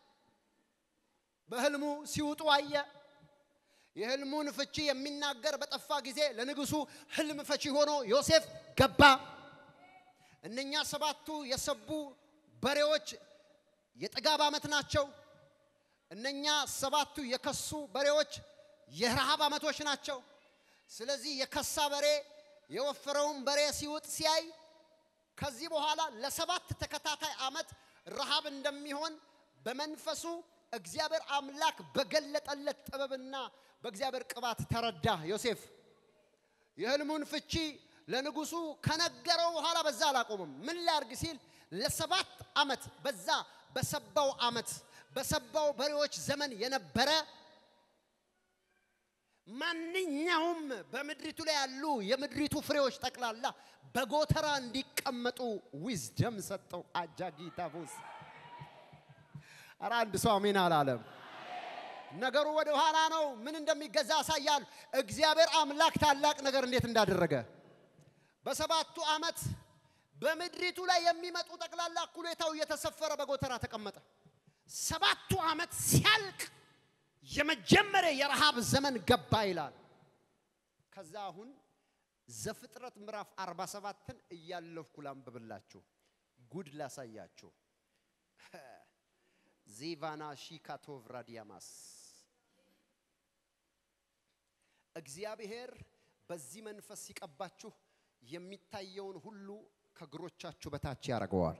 በህልሙ ሲውጡ አየ። የህልሙን ፍቺ የሚናገር በጠፋ ጊዜ ለንጉሡ ህልም ፈቺ ሆኖ ዮሴፍ ገባ። እነኛ ሰባቱ የሰቡ በሬዎች የጥጋብ ዓመት ናቸው። እነኛ ሰባቱ የከሱ በሬዎች የረሃብ ዓመቶች ናቸው። ስለዚህ የከሳ በሬ የወፈረውን በሬ ሲውጥ ሲያይ ከዚህ በኋላ ለሰባት ተከታታይ ዓመት ረሃብ እንደሚሆን በመንፈሱ እግዚአብሔር አምላክ በገለጠለት ጥበብና በእግዚአብሔር ቅባት ተረዳ። ዮሴፍ የህልሙን ፍቺ ለንጉሱ ከነገረው በኋላ በዛ አላቆምም። ምን ላርግ ሲል ለሰባት ዓመት በዛ በሰባው ዓመት በሰባው በሬዎች ዘመን የነበረ ማንኛውም በምድሪቱ ላይ ያሉ የምድሪቱ ፍሬዎች ጠቅላላ በጎተራ እንዲቀመጡ ዊዝደም ሰጠው። አጃጊታቦስ ኧረ አንድ ሰው አሜን አላለም። ነገሩ ወደ ኋላ ነው። ምን እንደሚገዛ ያሳያል። እግዚአብሔር አምላክ ታላቅ ነገር እንዴት እንዳደረገ በሰባቱ ዓመት በምድሪቱ ላይ የሚመጡ ጠቅላላ እኩሌታው እየተሰፈረ በጎተራ ተቀመጠ። ሰባቱ ዓመት ሲያልቅ የመጀመሪያ የረሃብ ዘመን ገባ ይላል። ከዛ አሁን ዘፍጥረት ምዕራፍ 47ን እያለፍኩ ላንብብላችሁ፣ ጉድ ላሳያችሁ። ዚቫና ሺካቶቭ ራዲያማስ እግዚአብሔር በዚህ መንፈስ ሲቀባችሁ የሚታየውን ሁሉ ከእግሮቻችሁ በታች ያደርገዋል።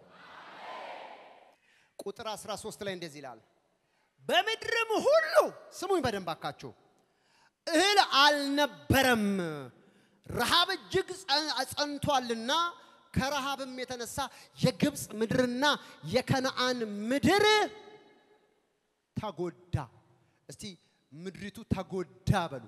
ቁጥር 13 ላይ እንደዚህ ይላል በምድርም ሁሉ ስሙኝ በደንብ አካችሁ እህል አልነበረም፣ ረሃብ እጅግ ጸንቷልና ከረሃብም የተነሳ የግብፅ ምድርና የከነአን ምድር ተጎዳ። እስቲ ምድሪቱ ተጎዳ በሉ።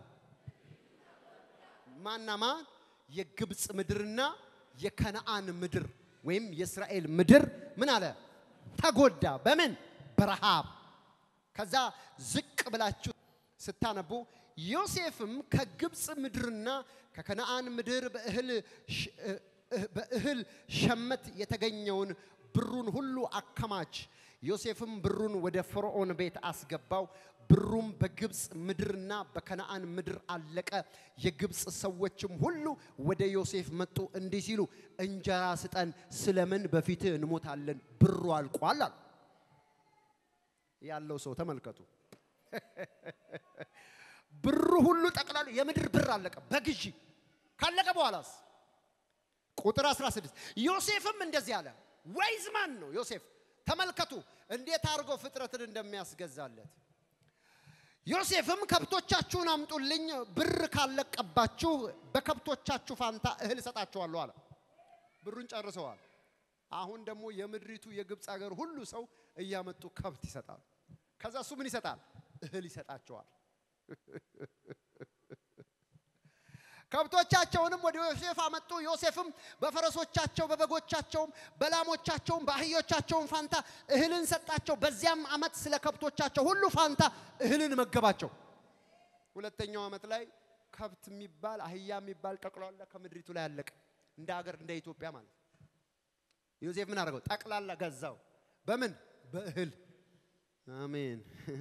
ማና ማን? የግብፅ ምድርና የከነአን ምድር ወይም የእስራኤል ምድር ምን አለ? ተጎዳ። በምን? በረሃብ ከዛ ዝቅ ብላችሁ ስታነቡ ዮሴፍም ከግብፅ ምድርና ከከነአን ምድር በእህል ሸመት የተገኘውን ብሩን ሁሉ አከማች። ዮሴፍም ብሩን ወደ ፈርዖን ቤት አስገባው። ብሩም በግብፅ ምድርና በከነአን ምድር አለቀ። የግብፅ ሰዎችም ሁሉ ወደ ዮሴፍ መጡ እንዲህ ሲሉ እንጀራ ስጠን፣ ስለምን በፊትህ እንሞታለን? ብሩ አልቋል አሉ። ያለው ሰው ተመልከቱ። ብሩ ሁሉ ጠቅላላ የምድር ብር አለቀ በግዢ ካለቀ በኋላስ ቁጥር 16 ዮሴፍም እንደዚህ አለ። ወይዝ ማን ነው ዮሴፍ? ተመልከቱ እንዴት አድርጎ ፍጥረትን እንደሚያስገዛለት። ዮሴፍም ከብቶቻችሁን አምጡልኝ፣ ብር ካለቀባችሁ በከብቶቻችሁ ፋንታ እህል እሰጣችኋለሁ አለ። ብሩን ጨርሰዋል። አሁን ደግሞ የምድሪቱ የግብፅ ሀገር ሁሉ ሰው እያመጡ ከብት ይሰጣል። ከዛ እሱ ምን ይሰጣል? እህል ይሰጣቸዋል። ከብቶቻቸውንም ወደ ዮሴፍ አመጡ። ዮሴፍም በፈረሶቻቸው፣ በበጎቻቸውም፣ በላሞቻቸውም፣ በአህዮቻቸውም ፋንታ እህልን ሰጣቸው። በዚያም ዓመት ስለ ከብቶቻቸው ሁሉ ፋንታ እህልን መገባቸው። ሁለተኛው ዓመት ላይ ከብት የሚባል አህያ የሚባል ጠቅላላ ከምድሪቱ ላይ አለቀ። እንደ ሀገር እንደ ኢትዮጵያ ማለት ዮሴፍ ምን አደረገው? ጠቅላላ ገዛው። በምን? በእህል። አሜን።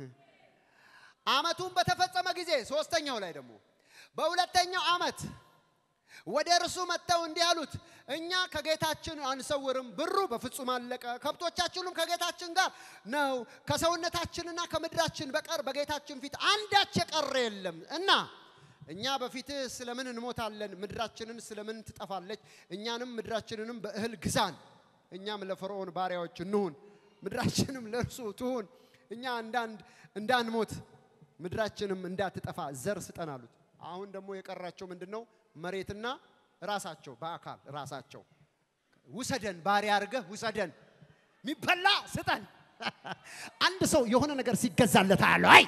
ዓመቱን በተፈጸመ ጊዜ ሶስተኛው ላይ ደግሞ በሁለተኛው ዓመት ወደ እርሱ መጥተው እንዲህ አሉት፣ እኛ ከጌታችን አንሰውርም፣ ብሩ በፍጹም አለቀ፣ ከብቶቻችንም ከጌታችን ጋር ነው፣ ከሰውነታችንና ከምድራችን በቀር በጌታችን ፊት አንዳች የቀረ የለም እና እኛ በፊትህ ስለምን እንሞታለን? ምድራችንን ስለምን ትጠፋለች? እኛንም ምድራችንንም በእህል ግዛን፣ እኛም ለፈርዖን ባሪያዎች እንሁን፣ ምድራችንም ለእርሱ ትሁን፣ እኛ እንዳንድ እንዳንሞት ምድራችንም እንዳትጠፋ ዘር ስጠን አሉት። አሁን ደግሞ የቀራቸው ምንድን ነው? መሬትና ራሳቸው በአካል ራሳቸው ውሰደን፣ ባሪያ አድርገህ ውሰደን፣ የሚበላ ስጠን። አንድ ሰው የሆነ ነገር ሲገዛለት አያለው። አይ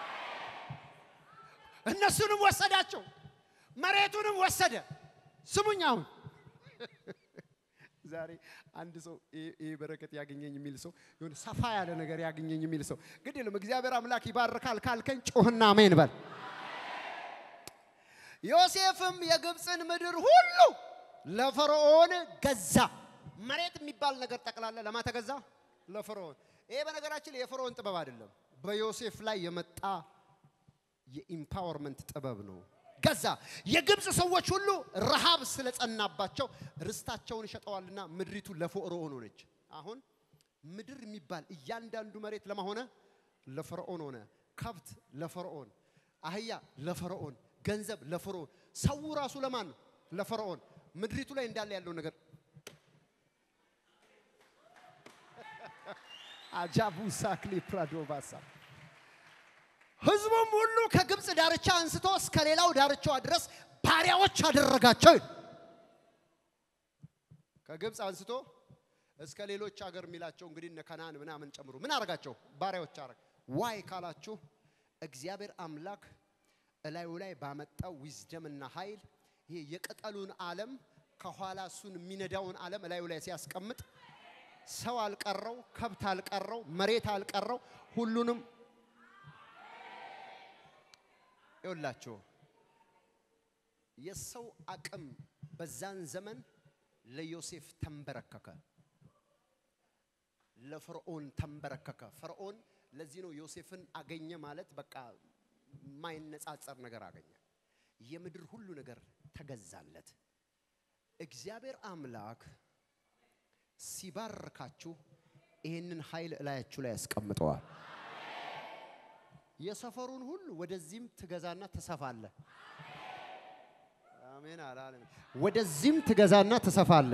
እነሱንም ወሰዳቸው፣ መሬቱንም ወሰደ። ስሙኝ አሁን ዛሬ አንድ ሰው ይህ በረከት ያገኘኝ የሚል ሰው የሆነ ሰፋ ያለ ነገር ያገኘኝ የሚል ሰው ግድ የለም እግዚአብሔር አምላክ ይባርካል ካልከኝ ጮህና አሜን በል። ዮሴፍም የግብፅን ምድር ሁሉ ለፈርዖን ገዛ። መሬት የሚባል ነገር ጠቅላላ ለማ ተገዛ? ለፈርዖን። ይሄ በነገራችን ላይ የፈርዖን ጥበብ አይደለም፣ በዮሴፍ ላይ የመጣ የኢምፓወርመንት ጥበብ ነው። ገዛ። የግብፅ ሰዎች ሁሉ ረሃብ ስለጸናባቸው ርስታቸውን ሸጠዋልና ምድሪቱ ለፈርዖን ሆነች። አሁን ምድር የሚባል እያንዳንዱ መሬት ለማ ሆነ? ለፈርዖን ሆነ። ከብት ለፈርዖን፣ አህያ ለፈርዖን፣ ገንዘብ ለፈርዖን፣ ሰው ራሱ ለማን ነው? ለፈርዖን። ምድሪቱ ላይ እንዳለ ያለው ነገር አጃቡ ሳክሊ ፕራዶባሳ ህዝቡም ሁሉ ከግብፅ ዳርቻ አንስቶ እስከ ሌላው ዳርቻዋ ድረስ ባሪያዎች አደረጋቸው። ከግብፅ አንስቶ እስከ ሌሎች ሀገር የሚላቸው እንግዲህ እነ ከናን ምናምን ጨምሮ ምን አረጋቸው? ባሪያዎች አረግ። ዋይ ካላችሁ እግዚአብሔር አምላክ እላዩ ላይ ባመጣው ዊዝደምና ኃይል ይሄ የቅጠሉን ዓለም ከኋላ እሱን የሚነዳውን ዓለም እላዩ ላይ ሲያስቀምጥ ሰው አልቀረው፣ ከብት አልቀረው፣ መሬት አልቀረው፣ ሁሉንም ይውላችሁ የሰው አቅም በዛን ዘመን ለዮሴፍ ተንበረከከ፣ ለፈርዖን ተንበረከከ። ፈርዖን ለዚህ ነው ዮሴፍን አገኘ ማለት በቃ የማይነጻጸር ነገር አገኘ። የምድር ሁሉ ነገር ተገዛለት። እግዚአብሔር አምላክ ሲባርካችሁ ይህንን ኃይል እላያችሁ ላይ ያስቀምጠዋል። የሰፈሩን ሁሉ ወደዚህም ትገዛና ትሰፋለ። አሜን አላለም። ወደዚህም ትገዛና ትሰፋለ፣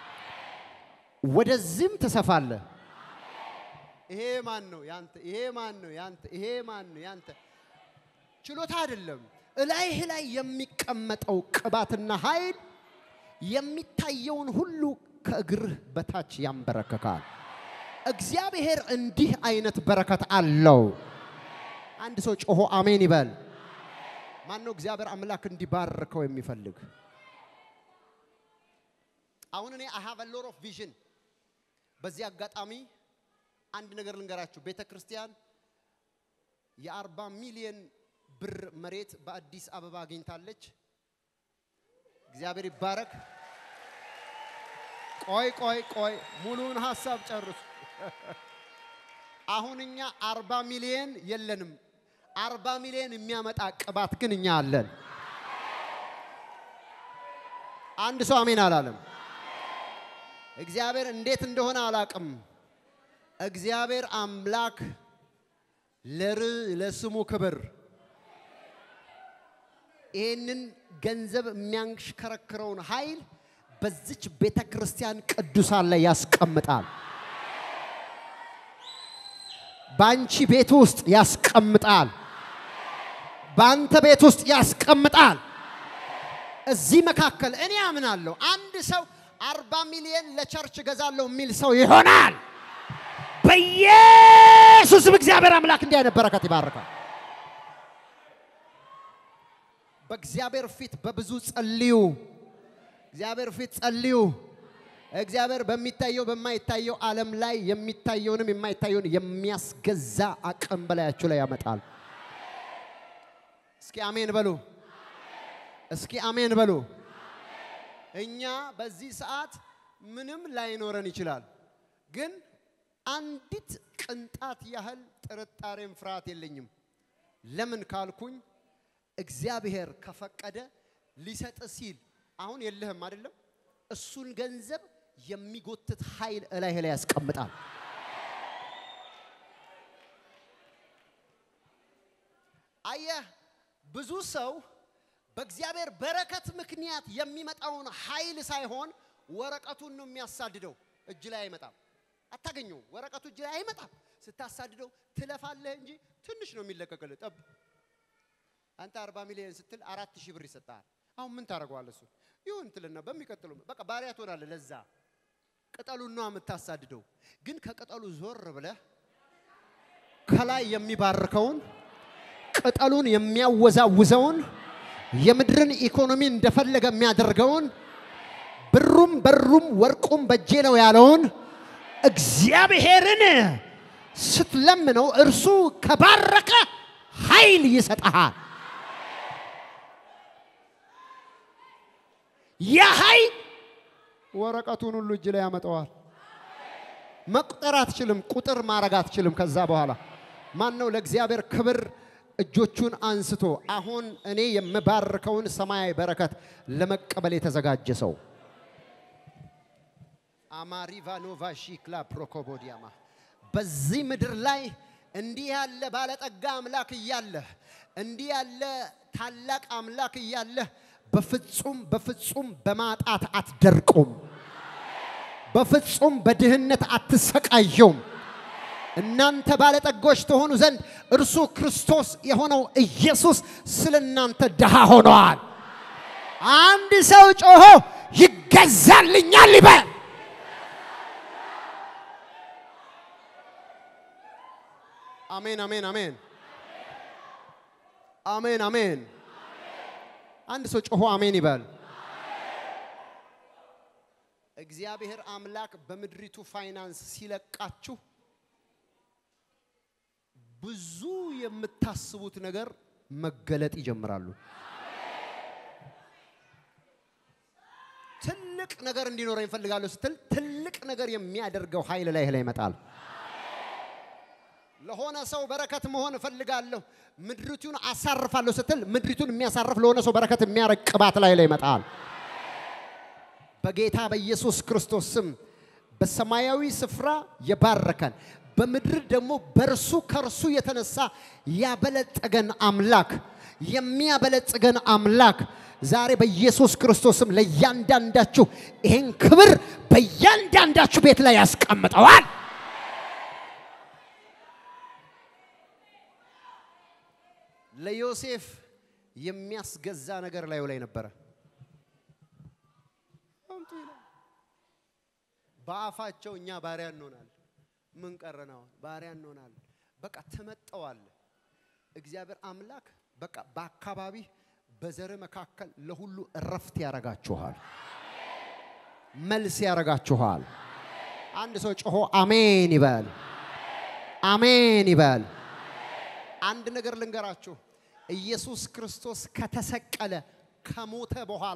ወደዚህም ትሰፋለ። ይሄ ማን ነው ያንተ? ይሄ ማን ነው ያንተ? ይሄ ማን ነው ያንተ? ችሎታ አይደለም። እላይህ ላይ የሚቀመጠው ቅባትና ኃይል የሚታየውን ሁሉ ከእግርህ በታች ያንበረከካል። እግዚአብሔር እንዲህ አይነት በረከት አለው። አንድ ሰው ጮሆ አሜን ይበል። ማን ነው እግዚአብሔር አምላክ እንዲባርከው የሚፈልግ? አሁን እኔ አይ ሃቭ አ ሎት ኦፍ ቪዥን። በዚህ አጋጣሚ አንድ ነገር ልንገራችሁ። ቤተ ክርስቲያን የአርባ ሚሊዮን ብር መሬት በአዲስ አበባ አግኝታለች። እግዚአብሔር ይባረክ። ቆይ ቆይ ቆይ፣ ሙሉውን ሀሳብ ጨርሱ። አሁን እኛ አርባ ሚሊዮን የለንም። አርባ ሚሊዮን የሚያመጣ ቅባት ግን እኛ አለን። አንድ ሰው አሜን አላለም። እግዚአብሔር እንዴት እንደሆነ አላቅም። እግዚአብሔር አምላክ ለር ለስሙ ክብር ይህንን ገንዘብ የሚያንሽከረክረውን ኃይል በዚች ቤተ ክርስቲያን ቅዱሳን ላይ ያስቀምጣል። በአንቺ ቤት ውስጥ ያስቀምጣል። በአንተ ቤት ውስጥ ያስቀምጣል። እዚህ መካከል እኔ አምናለሁ አንድ ሰው አርባ ሚሊዮን ለቸርች እገዛለሁ የሚል ሰው ይሆናል። በኢየሱስም እግዚአብሔር አምላክ እንዲህ አይነት በረከት ይባርካል። በእግዚአብሔር ፊት በብዙ ጸልዩ። እግዚአብሔር ፊት ጸልዩ። እግዚአብሔር በሚታየው በማይታየው ዓለም ላይ የሚታየውንም የማይታየውን የሚያስገዛ አቅም በላያችሁ ላይ ያመጣል። እስኪ አሜን በሉ። እስኪ አሜን በሉ። እኛ በዚህ ሰዓት ምንም ላይኖረን ይችላል፣ ግን አንዲት ቅንጣት ያህል ጥርጣሬም ፍርሃት የለኝም። ለምን ካልኩኝ እግዚአብሔር ከፈቀደ ሊሰጥ ሲል አሁን የለህም አይደለም፣ እሱን ገንዘብ የሚጎትት ኃይል እላይህ ላይ ያስቀምጣል። አየህ ብዙ ሰው በእግዚአብሔር በረከት ምክንያት የሚመጣውን ኃይል ሳይሆን ወረቀቱን ነው የሚያሳድደው። እጅ ላይ አይመጣም፣ አታገኘው። ወረቀቱ እጅ ላይ አይመጣም። ስታሳድደው ትለፋለህ እንጂ ትንሽ ነው የሚለቀቅልህ። ጠብ አንተ አርባ ሚሊዮን ስትል አራት ሺህ ብር ይሰጣል። አሁን ምን ታደርገዋለህ? እሱ ይሁን ትልና በሚቀጥሉ በቃ ባሪያ ትሆናለህ። ለዛ ቅጠሉን ነው የምታሳድደው። ግን ከቅጠሉ ዞር ብለህ ከላይ የሚባርከውን ቅጠሉን የሚያወዛውዘውን የምድርን ኢኮኖሚ እንደፈለገ የሚያደርገውን ብሩም በሩም ወርቁም በጄ ነው ያለውን እግዚአብሔርን ስትለምነው እርሱ ከባረከ ኃይል ይሰጠሃል። ያ ኃይል ወረቀቱን ሁሉ እጅ ላይ ያመጣዋል። መቁጠር አትችልም፣ ቁጥር ማድረግ አትችልም። ከዛ በኋላ ማን ነው ለእግዚአብሔር ክብር እጆቹን አንስቶ አሁን እኔ የምባርከውን ሰማያዊ በረከት ለመቀበል የተዘጋጀ ሰው አማሪቫኖቫ ሺክላ ፕሮኮቦዲያማ በዚህ ምድር ላይ እንዲህ ያለ ባለጠጋ አምላክ እያለህ እንዲህ ያለ ታላቅ አምላክ እያለህ በፍጹም በፍጹም በማጣት አትደርቁም። በፍጹም በድህነት አትሰቃየውም። እናንተ ባለጠጎች ተሆኑ ዘንድ እርሱ ክርስቶስ የሆነው ኢየሱስ ስለ እናንተ ድሃ ሆነዋል። አንድ ሰው ጮሆ ይገዛልኛል ይበል። አሜን፣ አሜን፣ አሜን፣ አሜን፣ አሜን። አንድ ሰው ጮሆ አሜን ይበል። እግዚአብሔር አምላክ በምድሪቱ ፋይናንስ ሲለቃችሁ ብዙ የምታስቡት ነገር መገለጥ ይጀምራሉ። ትልቅ ነገር እንዲኖረኝ እፈልጋለሁ ስትል ትልቅ ነገር የሚያደርገው ኃይል ላይ ላይ ይመጣል። ለሆነ ሰው በረከት መሆን እፈልጋለሁ ምድሪቱን አሳርፋለሁ ስትል ምድሪቱን የሚያሳርፍ ለሆነ ሰው በረከት የሚያረግ ቅባት ላይ ላይ ይመጣል። በጌታ በኢየሱስ ክርስቶስ ስም በሰማያዊ ስፍራ የባረከን በምድር ደግሞ በእርሱ ከእርሱ የተነሳ ያበለጸገን አምላክ የሚያበለጽገን አምላክ ዛሬ በኢየሱስ ክርስቶስም ለእያንዳንዳችሁ ይህን ክብር በእያንዳንዳችሁ ቤት ላይ ያስቀምጠዋል። ለዮሴፍ የሚያስገዛ ነገር ላዩ ላይ ነበረ። በአፋቸው እኛ ባሪያ እንሆናል። ምን ቀረን? አሁን ባሪያ እንሆናል። በቃ ትመጠዋል። እግዚአብሔር አምላክ በቃ በአካባቢ በዘር መካከል ለሁሉ እረፍት ያረጋችኋል፣ መልስ ያረጋችኋል። አንድ ሰው ጮሆ አሜን ይበል፣ አሜን ይበል። አንድ ነገር ልንገራችሁ፣ ኢየሱስ ክርስቶስ ከተሰቀለ ከሞተ በኋላ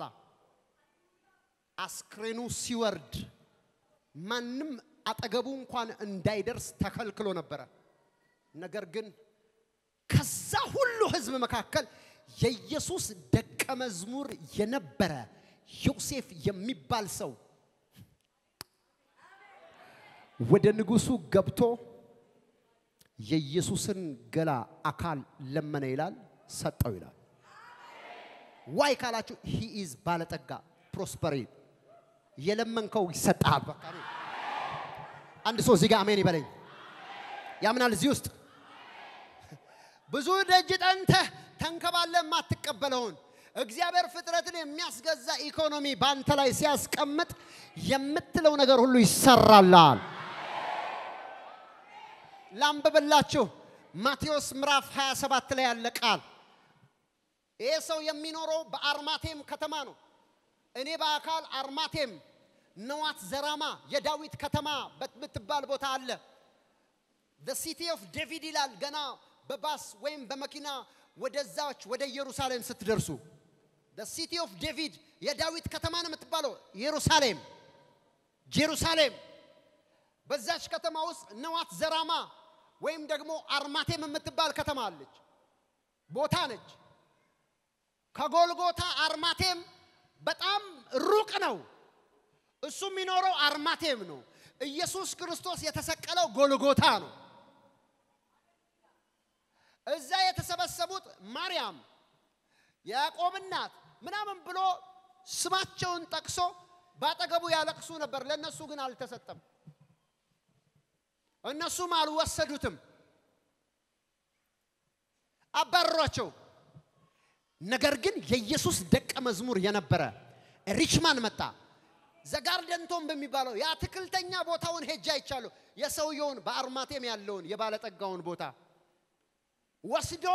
አስክሬኑ ሲወርድ ማንም አጠገቡ እንኳን እንዳይደርስ ተከልክሎ ነበረ። ነገር ግን ከዛ ሁሉ ሕዝብ መካከል የኢየሱስ ደቀ መዝሙር የነበረ ዮሴፍ የሚባል ሰው ወደ ንጉሱ ገብቶ የኢየሱስን ገላ አካል ለመነ ይላል፣ ሰጠው ይላል። ዋይ ካላችሁ ሂ ኢዝ ባለጠጋ ፕሮስፐሪ የለመንከው ይሰጣል። በቃ ነው። አንድ ሰው እዚህ ጋር አሜን ይበለኝ። ያምናል። እዚህ ውስጥ ብዙ ደጅ ጠንተህ ተንከባለ የማትቀበለውን እግዚአብሔር ፍጥረትን የሚያስገዛ ኢኮኖሚ በአንተ ላይ ሲያስቀምጥ የምትለው ነገር ሁሉ ይሰራላል። ላንብብላችሁ ማቴዎስ ምዕራፍ 27 ላይ ያለ ቃል። ይሄ ሰው የሚኖረው በአርማቴም ከተማ ነው። እኔ በአካል አርማቴም ነዋት ዘራማ የዳዊት ከተማ በምትባል ቦታ አለ። ሲቲ ኦፍ ዴቪድ ይላል። ገና በባስ ወይም በመኪና ወደዛች ወደ ኢየሩሳሌም ስትደርሱ ሲቲ ኦፍ ዴቪድ የዳዊት ከተማ ነው የምትባለው ኢየሩሳሌም ጄሩሳሌም። በዛች ከተማ ውስጥ ነዋት ዘራማ ወይም ደግሞ አርማቴም የምትባል ከተማ አለች፣ ቦታ ነች። ከጎልጎታ አርማቴም በጣም ሩቅ ነው። እሱ የሚኖረው አርማቴም ነው። ኢየሱስ ክርስቶስ የተሰቀለው ጎልጎታ ነው። እዛ የተሰበሰቡት ማርያም፣ ያዕቆብ እናት ምናምን ብሎ ስማቸውን ጠቅሶ ባጠገቡ ያለቅሱ ነበር። ለእነሱ ግን አልተሰጠም። እነሱም አልወሰዱትም፣ አባረሯቸው። ነገር ግን የኢየሱስ ደቀ መዝሙር የነበረ ሪችማን መጣ። ዘጋርደንቶን በሚባለው የአትክልተኛ ቦታውን ሄጄ አይቻለሁ። የሰውየውን በአርማቴም ያለውን የባለጠጋውን ቦታ ወስዶ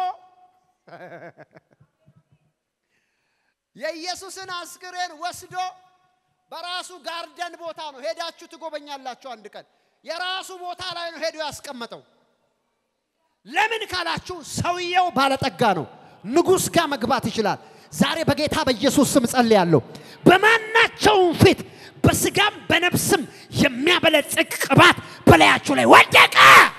የኢየሱስን አስክሬን ወስዶ በራሱ ጋርደን ቦታ ነው። ሄዳችሁ ትጎበኛላችሁ። አንድ ቀን የራሱ ቦታ ላይ ነው ሄዶ ያስቀመጠው። ለምን ካላችሁ ሰውየው ባለጠጋ ነው። ንጉሥ ጋር መግባት ይችላል። ዛሬ በጌታ በኢየሱስ ስም ጸልያለሁ። በማናቸውም ፊት በስጋም በነፍስም የሚያበለጽግ ቅባት በላያችሁ ላይ ወደቀ።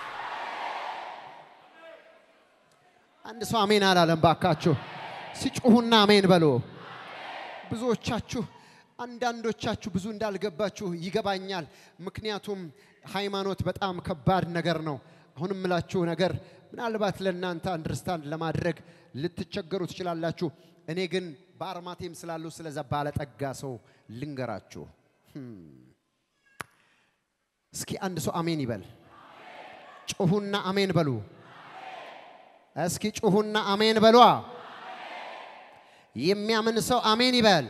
አንድ ሰው አሜን አላለም። ባካችሁ ሲጮሁና አሜን በሉ። ብዙዎቻችሁ አንዳንዶቻችሁ ብዙ እንዳልገባችሁ ይገባኛል። ምክንያቱም ሃይማኖት በጣም ከባድ ነገር ነው። አሁን የምላችሁ ነገር ምናልባት ለእናንተ አንደርስታንድ ለማድረግ ልትቸገሩ ትችላላችሁ። እኔ ግን በአርማቴም ስላሉ ስለዛ ባለጠጋ ሰው ልንገራችሁ። እስኪ አንድ ሰው አሜን ይበል። ጩሁና አሜን በሉ። እስኪ ጩሁና አሜን በሏ። የሚያምን ሰው አሜን ይበል።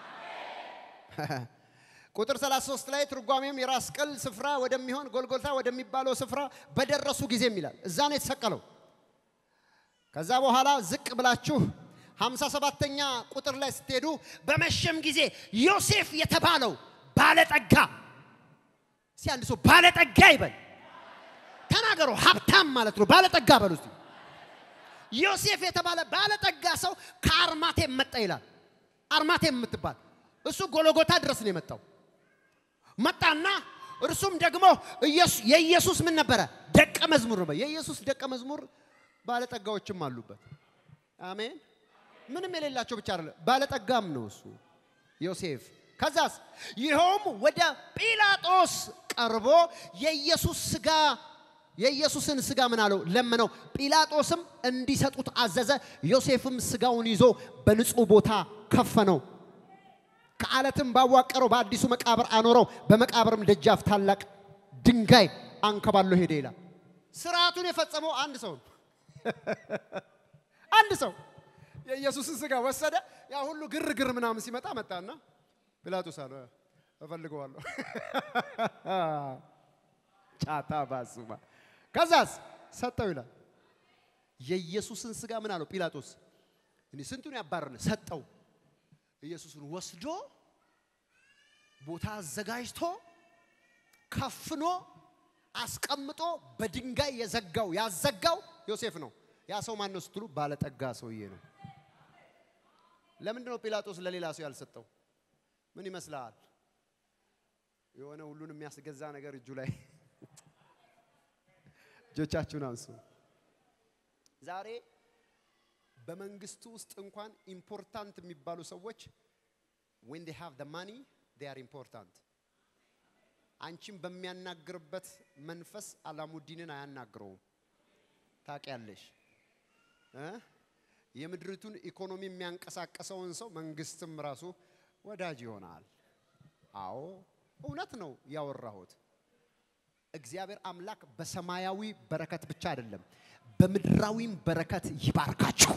ቁጥር 33 ላይ ትርጓሜም የራስ ቅል ስፍራ ወደሚሆን ጎልጎልታ ወደሚባለው ስፍራ በደረሱ ጊዜም ይላል። እዛ ነው የተሰቀለው። ከዛ በኋላ ዝቅ ብላችሁ 57ተኛ ቁጥር ላይ ስትሄዱ በመሸም ጊዜ ዮሴፍ የተባለው ባለጠጋ እስቲ አንድ ሰው ባለጠጋ ይበል። ተናገሩ። ሀብታም ማለት ነው። ባለጠጋ በሉ እስቲ። ዮሴፍ የተባለ ባለጠጋ ሰው ከአርማቴም መጣ ይላል። አርማቴም የምትባል እሱ ጎሎጎታ ድረስ ነው የመጣው። መጣና እርሱም ደግሞ የኢየሱስ ምን ነበረ? ደቀ መዝሙር ነው። የኢየሱስ ደቀ መዝሙር ባለጠጋዎችም አሉበት። አሜን። ምንም የሌላቸው ብቻ አይደለም፣ ባለጠጋም ነው እሱ ዮሴፍ። ከዛስ ይኸውም ወደ ጲላጦስ ቀርቦ የኢየሱስ ስጋ የኢየሱስን ስጋ ምን አለው ለመነው። ጲላጦስም እንዲሰጡት አዘዘ። ዮሴፍም ስጋውን ይዞ በንጹህ ቦታ ከፈነው። ከአለትም ባዋቀረው በአዲሱ መቃብር አኖረው። በመቃብርም ደጃፍ ታላቅ ድንጋይ አንከባሎ ሄደ ይላል። ስርዓቱን የፈጸመው አንድ ሰው ነው። አንድ ሰው የኢየሱስን ስጋ ወሰደ። ያ ሁሉ ግርግር ምናምን ሲመጣ መጣና ጲላጦስ አለ እፈልገዋለሁ። ጫታ ባሱማ ከዛስ ሰጠው ይላል። የኢየሱስን ስጋ ምን አለው ጲላጦስ? እኔ ስንቱን ያባረነ ሰጠው። ኢየሱስን ወስዶ ቦታ አዘጋጅቶ ከፍኖ አስቀምጦ በድንጋይ የዘጋው ያዘጋው ዮሴፍ ነው። ያ ሰው ማን ነው ስትሉ ባለጠጋ ሰውዬ ነው። ለምንድን ነው ጲላጦስ ለሌላ ሰው ያልሰጠው? ምን ይመስልሃል? የሆነ ሁሉን የሚያስገዛ ነገር እጁ ላይ እጆቻችሁን አንሱ። ዛሬ በመንግስቱ ውስጥ እንኳን ኢምፖርታንት የሚባሉ ሰዎች when they have the money they are important አንቺን በሚያናግርበት መንፈስ አላሙዲንን አያናግረውም። ታውቂያለሽ እ የምድሪቱን ኢኮኖሚ የሚያንቀሳቀሰውን ሰው መንግስትም ራሱ ወዳጅ ይሆናል። አዎ እውነት ነው ያወራሁት። እግዚአብሔር አምላክ በሰማያዊ በረከት ብቻ አይደለም በምድራዊም በረከት ይባርካችሁ።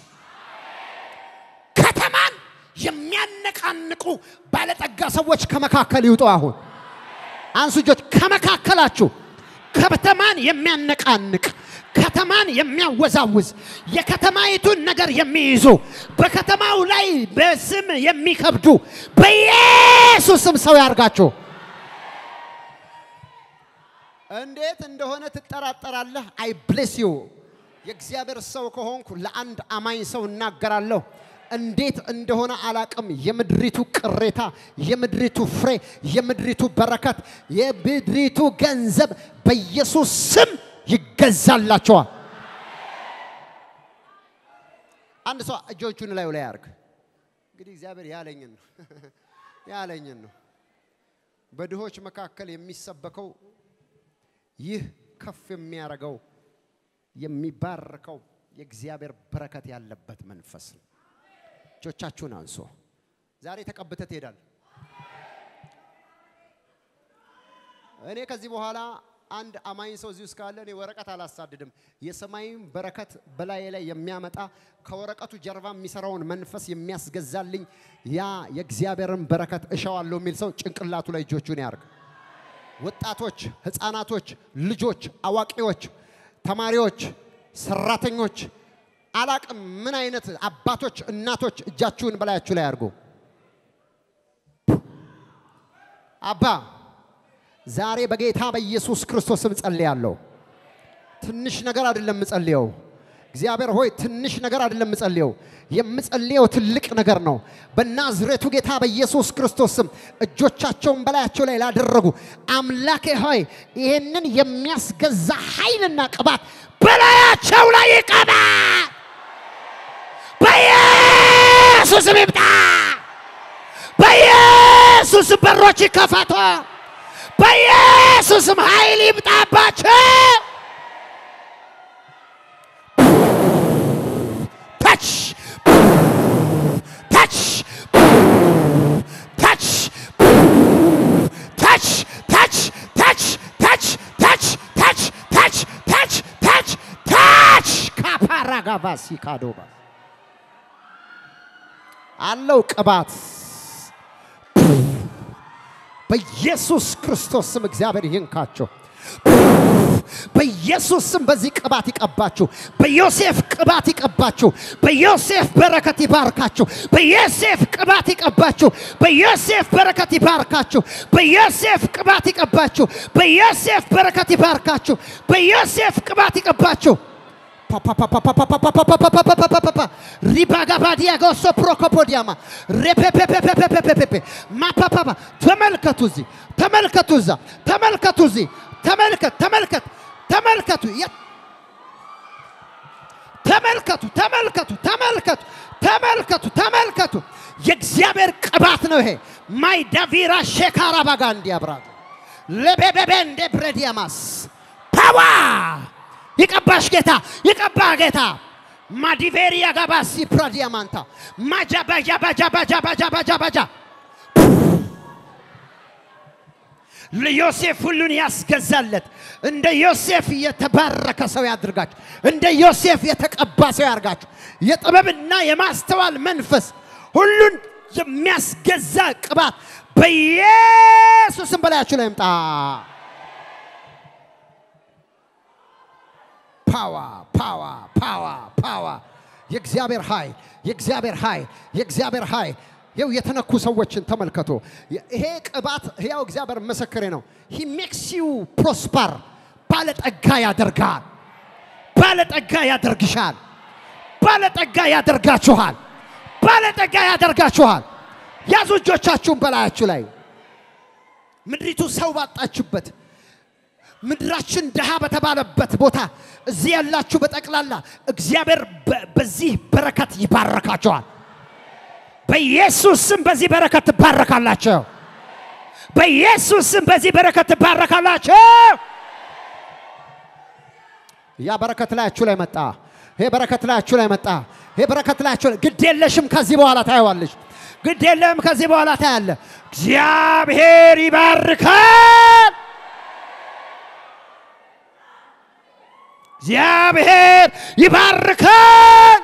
ከተማን የሚያነቃንቁ ባለጠጋ ሰዎች ከመካከል ይውጡ። አሁን አንሱ እጆች። ከመካከላችሁ ከተማን የሚያነቃንቅ ከተማን የሚያወዛውዝ የከተማይቱን ነገር የሚይዙ በከተማው ላይ በስም የሚከብዱ በኢየሱስም ሰው ያርጋችሁ። እንዴት እንደሆነ ትጠራጠራለህ? አይ ብሌስ ዩ የእግዚአብሔር ሰው ከሆንኩ ለአንድ አማኝ ሰው እናገራለሁ። እንዴት እንደሆነ አላቅም። የምድሪቱ ቅሬታ፣ የምድሪቱ ፍሬ፣ የምድሪቱ በረከት፣ የምድሪቱ ገንዘብ በኢየሱስ ስም ይገዛላቸዋል። አንድ ሰው እጆቹን ላዩ ላይ ያርግ። እንግዲህ እግዚአብሔር ያለኝን ነው ያለኝን ነው። በድሆች መካከል የሚሰበከው ይህ ከፍ የሚያደርገው የሚባርከው የእግዚአብሔር በረከት ያለበት መንፈስ ነው። እጆቻችሁን አንሶ ዛሬ ተቀብተ ትሄዳል። እኔ ከዚህ በኋላ አንድ አማኝ ሰው እዚህ ውስጥ ካለ እኔ ወረቀት አላሳድድም። የሰማይም በረከት በላዬ ላይ የሚያመጣ ከወረቀቱ ጀርባ የሚሰራውን መንፈስ የሚያስገዛልኝ ያ የእግዚአብሔርን በረከት እሻዋለሁ የሚል ሰው ጭንቅላቱ ላይ እጆቹን ያርግ። ወጣቶች፣ ህፃናቶች፣ ልጆች፣ አዋቂዎች፣ ተማሪዎች፣ ሰራተኞች፣ አላቅም ምን አይነት አባቶች፣ እናቶች እጃችሁን በላያችሁ ላይ አድርጉ። አባ ዛሬ በጌታ በኢየሱስ ክርስቶስ ስም ጸልያለሁ። ትንሽ ነገር አይደለም የምጸልየው። እግዚአብሔር ሆይ ትንሽ ነገር አይደለም የምጸልየው፣ የምጸልየው ትልቅ ነገር ነው። በናዝሬቱ ጌታ በኢየሱስ ክርስቶስ ስም እጆቻቸውን በላያቸው ላይ ላደረጉ አምላኬ ሆይ ይህንን የሚያስገዛ ኃይልና ቅባት በላያቸው ላይ ይቀባ፣ በኢየሱስም ይምጣ፣ በኢየሱስም በሮች ይከፈቱ፣ በኢየሱስም ኃይል ይምጣባቸው። touch, touch, touch, touch, touch, touch, touch, touch, touch, touch, touch, touch, touch. ካፓራጋባሲ ካዶባ አለው ቅባት በኢየሱስ ክርስቶስ ስም እግዚአብሔር ይንካቸው። በኢየሱስ ስም በዚህ ቅባት ይቀባችሁ። በዮሴፍ ቅባት ይቀባችሁ። በዮሴፍ በረከት ይባርካችሁ። በዮሴፍ ቅባት ይቀባችሁ። በዮሴፍ በረከት ይባርካችሁ። በዮሴፍ ቅባት ይቀባችሁ። በዮሴፍ በረከት ይባርካችሁ። በዮሴፍ ቅባት ይቀባችሁ። ሪባጋባዲያ ጎሶ ፕሮኮፖዲያማ ሬፔፔፔፔፔፔፔፔ ማፓፓፓ ተመልከቱ፣ እዚህ ተመልከቱ፣ እዛ ተመልከቱ፣ እዚህ ተመልከት፣ ተመልከት፣ ተመልከቱ፣ ተመልከቱ፣ ተመልከቱ፣ ተመልከቱ፣ ተመልከቱ፣ ተመልከቱ። የእግዚአብሔር ቅባት ነው ይሄ። ማይ ዳቪራ ሼካራ ባጋ እንዲያብራት ለቤቤቤ እንደ ብረዲያማስ ፓዋ ይቀባሽ ጌታ፣ ይቀባ ጌታ። ማዲቬሪያ ጋባሲ ፕራዲያማንታ ማጃባጃ ባጃ ባጃ ባጃ ባጃ ባጃ ለዮሴፍ ሁሉን ያስገዛለት እንደ ዮሴፍ የተባረከ ሰው ያድርጋችሁ። እንደ ዮሴፍ የተቀባ ሰው ያርጋችሁ። የጥበብና የማስተዋል መንፈስ ሁሉን የሚያስገዛ ቅባት በኢየሱስም በላያችሁ ላይ ይምጣ። ፓዋ ፓዋ ፓዋ ፓዋ የእግዚአብሔር ኃይል የእግዚአብሔር ኃይል የእግዚአብሔር ኃይል ይው የተነኩ ሰዎችን ተመልከቱ። ይሄ ቅባት ሕያው እግዚአብሔር ምስክሬ ነው። ሂ ሜክስ ዩ ፕሮስፐር ባለጠጋ ያደርጋል። ባለጠጋ ያደርግሻል። ባለጠጋ ያደርጋችኋል። ባለጠጋ ያደርጋችኋል። ያዙ እጆቻችሁን በላያችሁ ላይ ምድሪቱ ሰው ባጣችበት ምድራችን ድሃ በተባለበት ቦታ እዚህ ያላችሁ በጠቅላላ እግዚአብሔር በዚህ በረከት ይባረካቸዋል። በኢየሱስ ስም በዚህ በረከት ትባረካላቸው። በኢየሱስ ስም በዚህ በረከት ትባረካላቸው። ያ በረከት ላያችሁ ላይ መጣ። ይሄ በረከት ላያችሁ ላይ መጣ። ይሄ በረከት ላያችሁ ላይ ግድ የለሽም። ከዚህ በኋላ ታየዋለሽ። ግድ የለም። ከዚህ በኋላ ታያለ። እግዚአብሔር ይባርካል። እግዚአብሔር ይባርካል።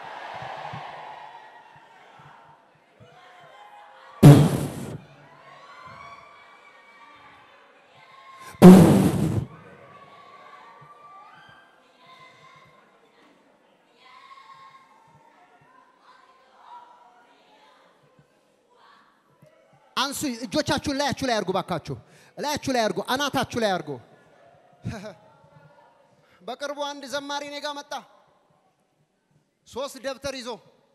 አንሱ እጆቻችሁን ላያችሁ ላይ አድርጉ። ባካችሁ ላያችሁ ላይ አድርጉ። አናታችሁ ላይ አድርጉ። በቅርቡ አንድ ዘማሪ እኔ ጋ መጣ። ሶስት ደብተር ይዞ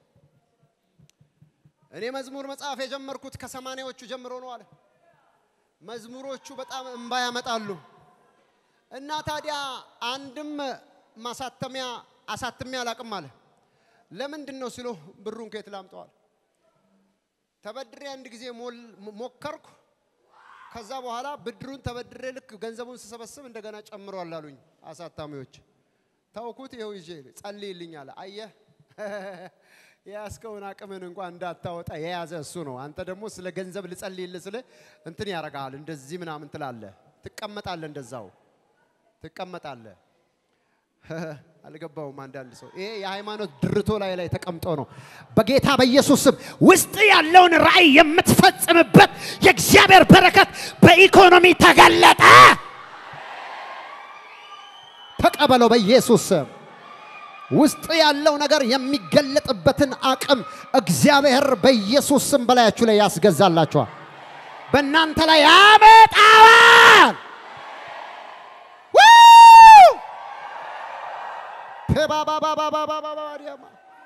እኔ መዝሙር መጽሐፍ የጀመርኩት ከሰማንያዎቹ ጀምሮ ነው አለ። መዝሙሮቹ በጣም እንባ ያመጣሉ እና ታዲያ አንድም ማሳተሚያ አሳትሜ አላቅም አለ። ለምንድን ነው ሲሎ ብሩን ከየት ላምጠዋል? ተበድሬ አንድ ጊዜ ሞከርኩ። ከዛ በኋላ ብድሩን ተበድሬ ልክ ገንዘቡን ስሰበስብ እንደገና ጨምሯል አሉኝ አሳታሚዎች። ተውኩት። ይኸው ይዤ ጸልይልኝ አለ። አየህ የያዝከውን አቅምን እንኳን እንዳታወጣ የያዘ እሱ ነው። አንተ ደግሞ ስለ ገንዘብ ልጸልይልህ ስለ እንትን ያረጋል እንደዚህ ምናምን ትላለህ፣ ትቀመጣለህ እንደዛው። ትቀመጣለህ። አልገባውም። አንዳንድ ሰው ይሄ የሃይማኖት ድርቶ ላይ ላይ ተቀምጦ ነው። በጌታ በኢየሱስ ስም ውስጥ ያለውን ራእይ የምትፈጽምበት የእግዚአብሔር በረከት በኢኮኖሚ ተገለጠ። ተቀበለው በኢየሱስ ስም። ውስጥ ያለው ነገር የሚገለጥበትን አቅም እግዚአብሔር በኢየሱስ ስም በላያችሁ ላይ ያስገዛላችኋል። በእናንተ ላይ ያመጣዋል። ፔባባባባባባባዲያማ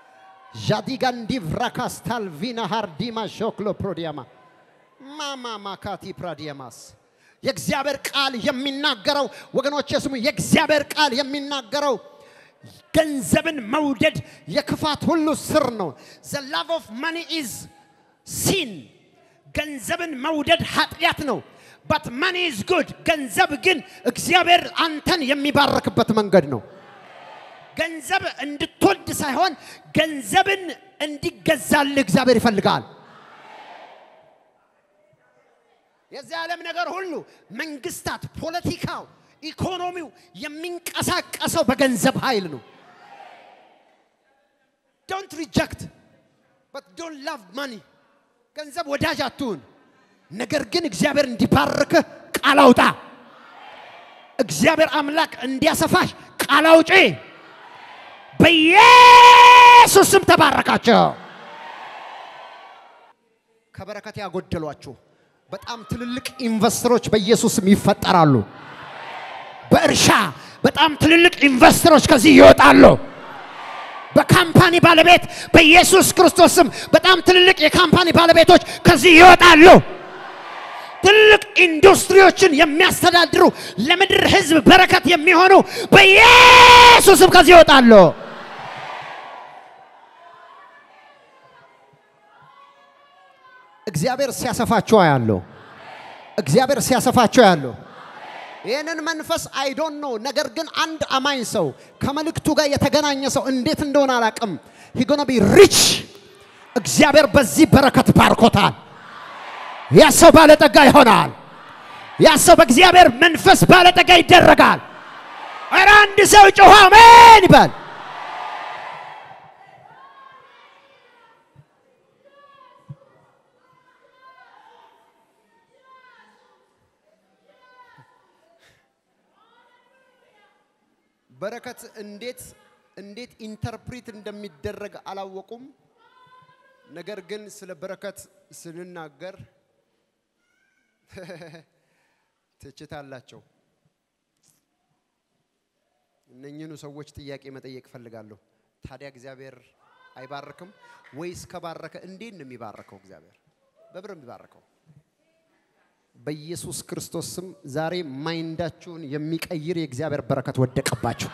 ዣዲጋንዲቭራካስታልቪና ሃርዲማ ሾክሎ ፕሮዲያማ ማማ ማካቲ ፕራዲያማስ የእግዚአብሔር ቃል የሚናገረው ወገኖች ስሙ፣ የእግዚአብሔር ቃል የሚናገረው ገንዘብን መውደድ የክፋት ሁሉ ስር ነው። ዘ ላቭ ኦፍ ማኒ ኢዝ ሲን ገንዘብን መውደድ ኃጢአት ነው። በት ማኒ ኢዝ ጉድ ገንዘብ ግን እግዚአብሔር አንተን የሚባርክበት መንገድ ነው። ገንዘብ እንድትወድ ሳይሆን ገንዘብን እንዲገዛልህ እግዚአብሔር ይፈልጋል። የዚህ ዓለም ነገር ሁሉ መንግስታት፣ ፖለቲካው፣ ኢኮኖሚው የሚንቀሳቀሰው በገንዘብ ኃይል ነው። ዶንት ሪጀክት በት ዶንት ላቭ ማኒ ገንዘብ ወዳጅ አትሁን። ነገር ግን እግዚአብሔር እንዲባርክህ ቃል አውጣ። እግዚአብሔር አምላክ እንዲያሰፋሽ ቃል አውጪ። በኢየሱስ ስም ተባረካቸው። ከበረከት ያጎደሏችሁ በጣም ትልልቅ ኢንቨስተሮች በኢየሱስ ስም ይፈጠራሉ። በእርሻ በጣም ትልልቅ ኢንቨስተሮች ከዚህ ይወጣሉ። በካምፓኒ ባለቤት በኢየሱስ ክርስቶስ ስም በጣም ትልልቅ የካምፓኒ ባለቤቶች ከዚህ ይወጣሉ። ትልቅ ኢንዱስትሪዎችን የሚያስተዳድሩ ለምድር ሕዝብ በረከት የሚሆኑ በኢየሱስ ስም ከዚህ ይወጣሉ። እግዚአብሔር ሲያሰፋቸው ያለው እግዚአብሔር ሲያሰፋቸው ያለው ይህንን መንፈስ አይዶን ነው። ነገር ግን አንድ አማኝ ሰው ከመልእክቱ ጋር የተገናኘ ሰው እንዴት እንደሆነ አላቅም። ሂጎነ ቢ ሪች እግዚአብሔር በዚህ በረከት ባርኮታል። ያ ሰው ባለጠጋ ይሆናል። ያ ሰው በእግዚአብሔር መንፈስ ባለጠጋ ይደረጋል። ኧረ አንድ ሰው ጮኸ አሜን ይበል። በረከት እንዴት እንዴት ኢንተርፕሪት እንደሚደረግ አላወቁም። ነገር ግን ስለ በረከት ስንናገር ትችት አላቸው። እነኝህኑ ሰዎች ጥያቄ መጠየቅ እፈልጋለሁ። ታዲያ እግዚአብሔር አይባርክም ወይስ ከባረከ እንዴት ነው የሚባረከው? እግዚአብሔር በብር የሚባረከው በኢየሱስ ክርስቶስ ስም ዛሬ ማይንዳችሁን የሚቀይር የእግዚአብሔር በረከት ወደቀባችሁ።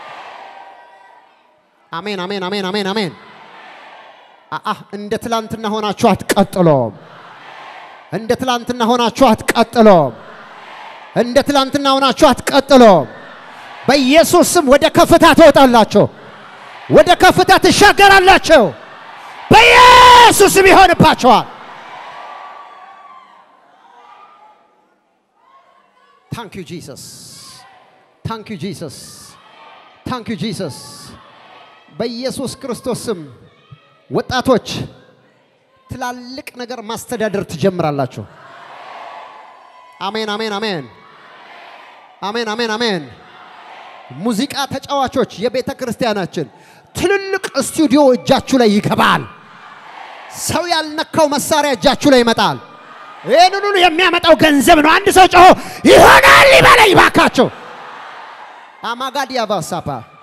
አሜን፣ አሜን፣ አሜን፣ አሜን፣ አሜን። አአ እንደ ትላንትና ሆናችሁ አትቀጥሎም። እንደ ትላንትና ሆናችሁ አትቀጥሎም። እንደ ትላንትና ሆናችሁ አትቀጥሎም። በኢየሱስ ስም ወደ ከፍታ ትወጣላችሁ። ወደ ከፍታ ትሻገራላችሁ። በኢየሱስ ስም ይሆንባችኋል። ታንክ ዩ ጂሰስ፣ ታንክ ዩ ጂሰስ፣ ታንክ ዩ ጂሰስ። በኢየሱስ ክርስቶስ ስም ወጣቶች ትላልቅ ነገር ማስተዳደር ትጀምራላችሁ። አሜን፣ አሜን፣ አሜን፣ አሜን፣ አሜን፣ አሜን። ሙዚቃ ተጫዋቾች የቤተ ክርስቲያናችን ትልልቅ ስቱዲዮ እጃችሁ ላይ ይገባል። ሰው ያልነካው መሳሪያ እጃችሁ ላይ ይመጣል። ይህንን ሁሉ የሚያመጣው ገንዘብ ነው። አንድ ሰው ጮሆ ይሆናል ይበለኝ ባካቸው። አማጋዲያ ባሳፓ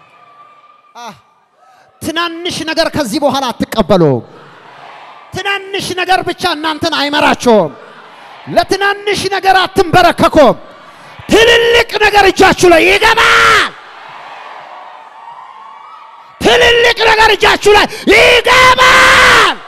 ትናንሽ ነገር ከዚህ በኋላ አትቀበሉም። ትናንሽ ነገር ብቻ እናንተን አይመራቸውም። ለትናንሽ ነገር አትንበረከኩም። ትልልቅ ነገር እጃችሁ ላይ ይገባል። ትልልቅ ነገር እጃችሁ ላይ ይገባል።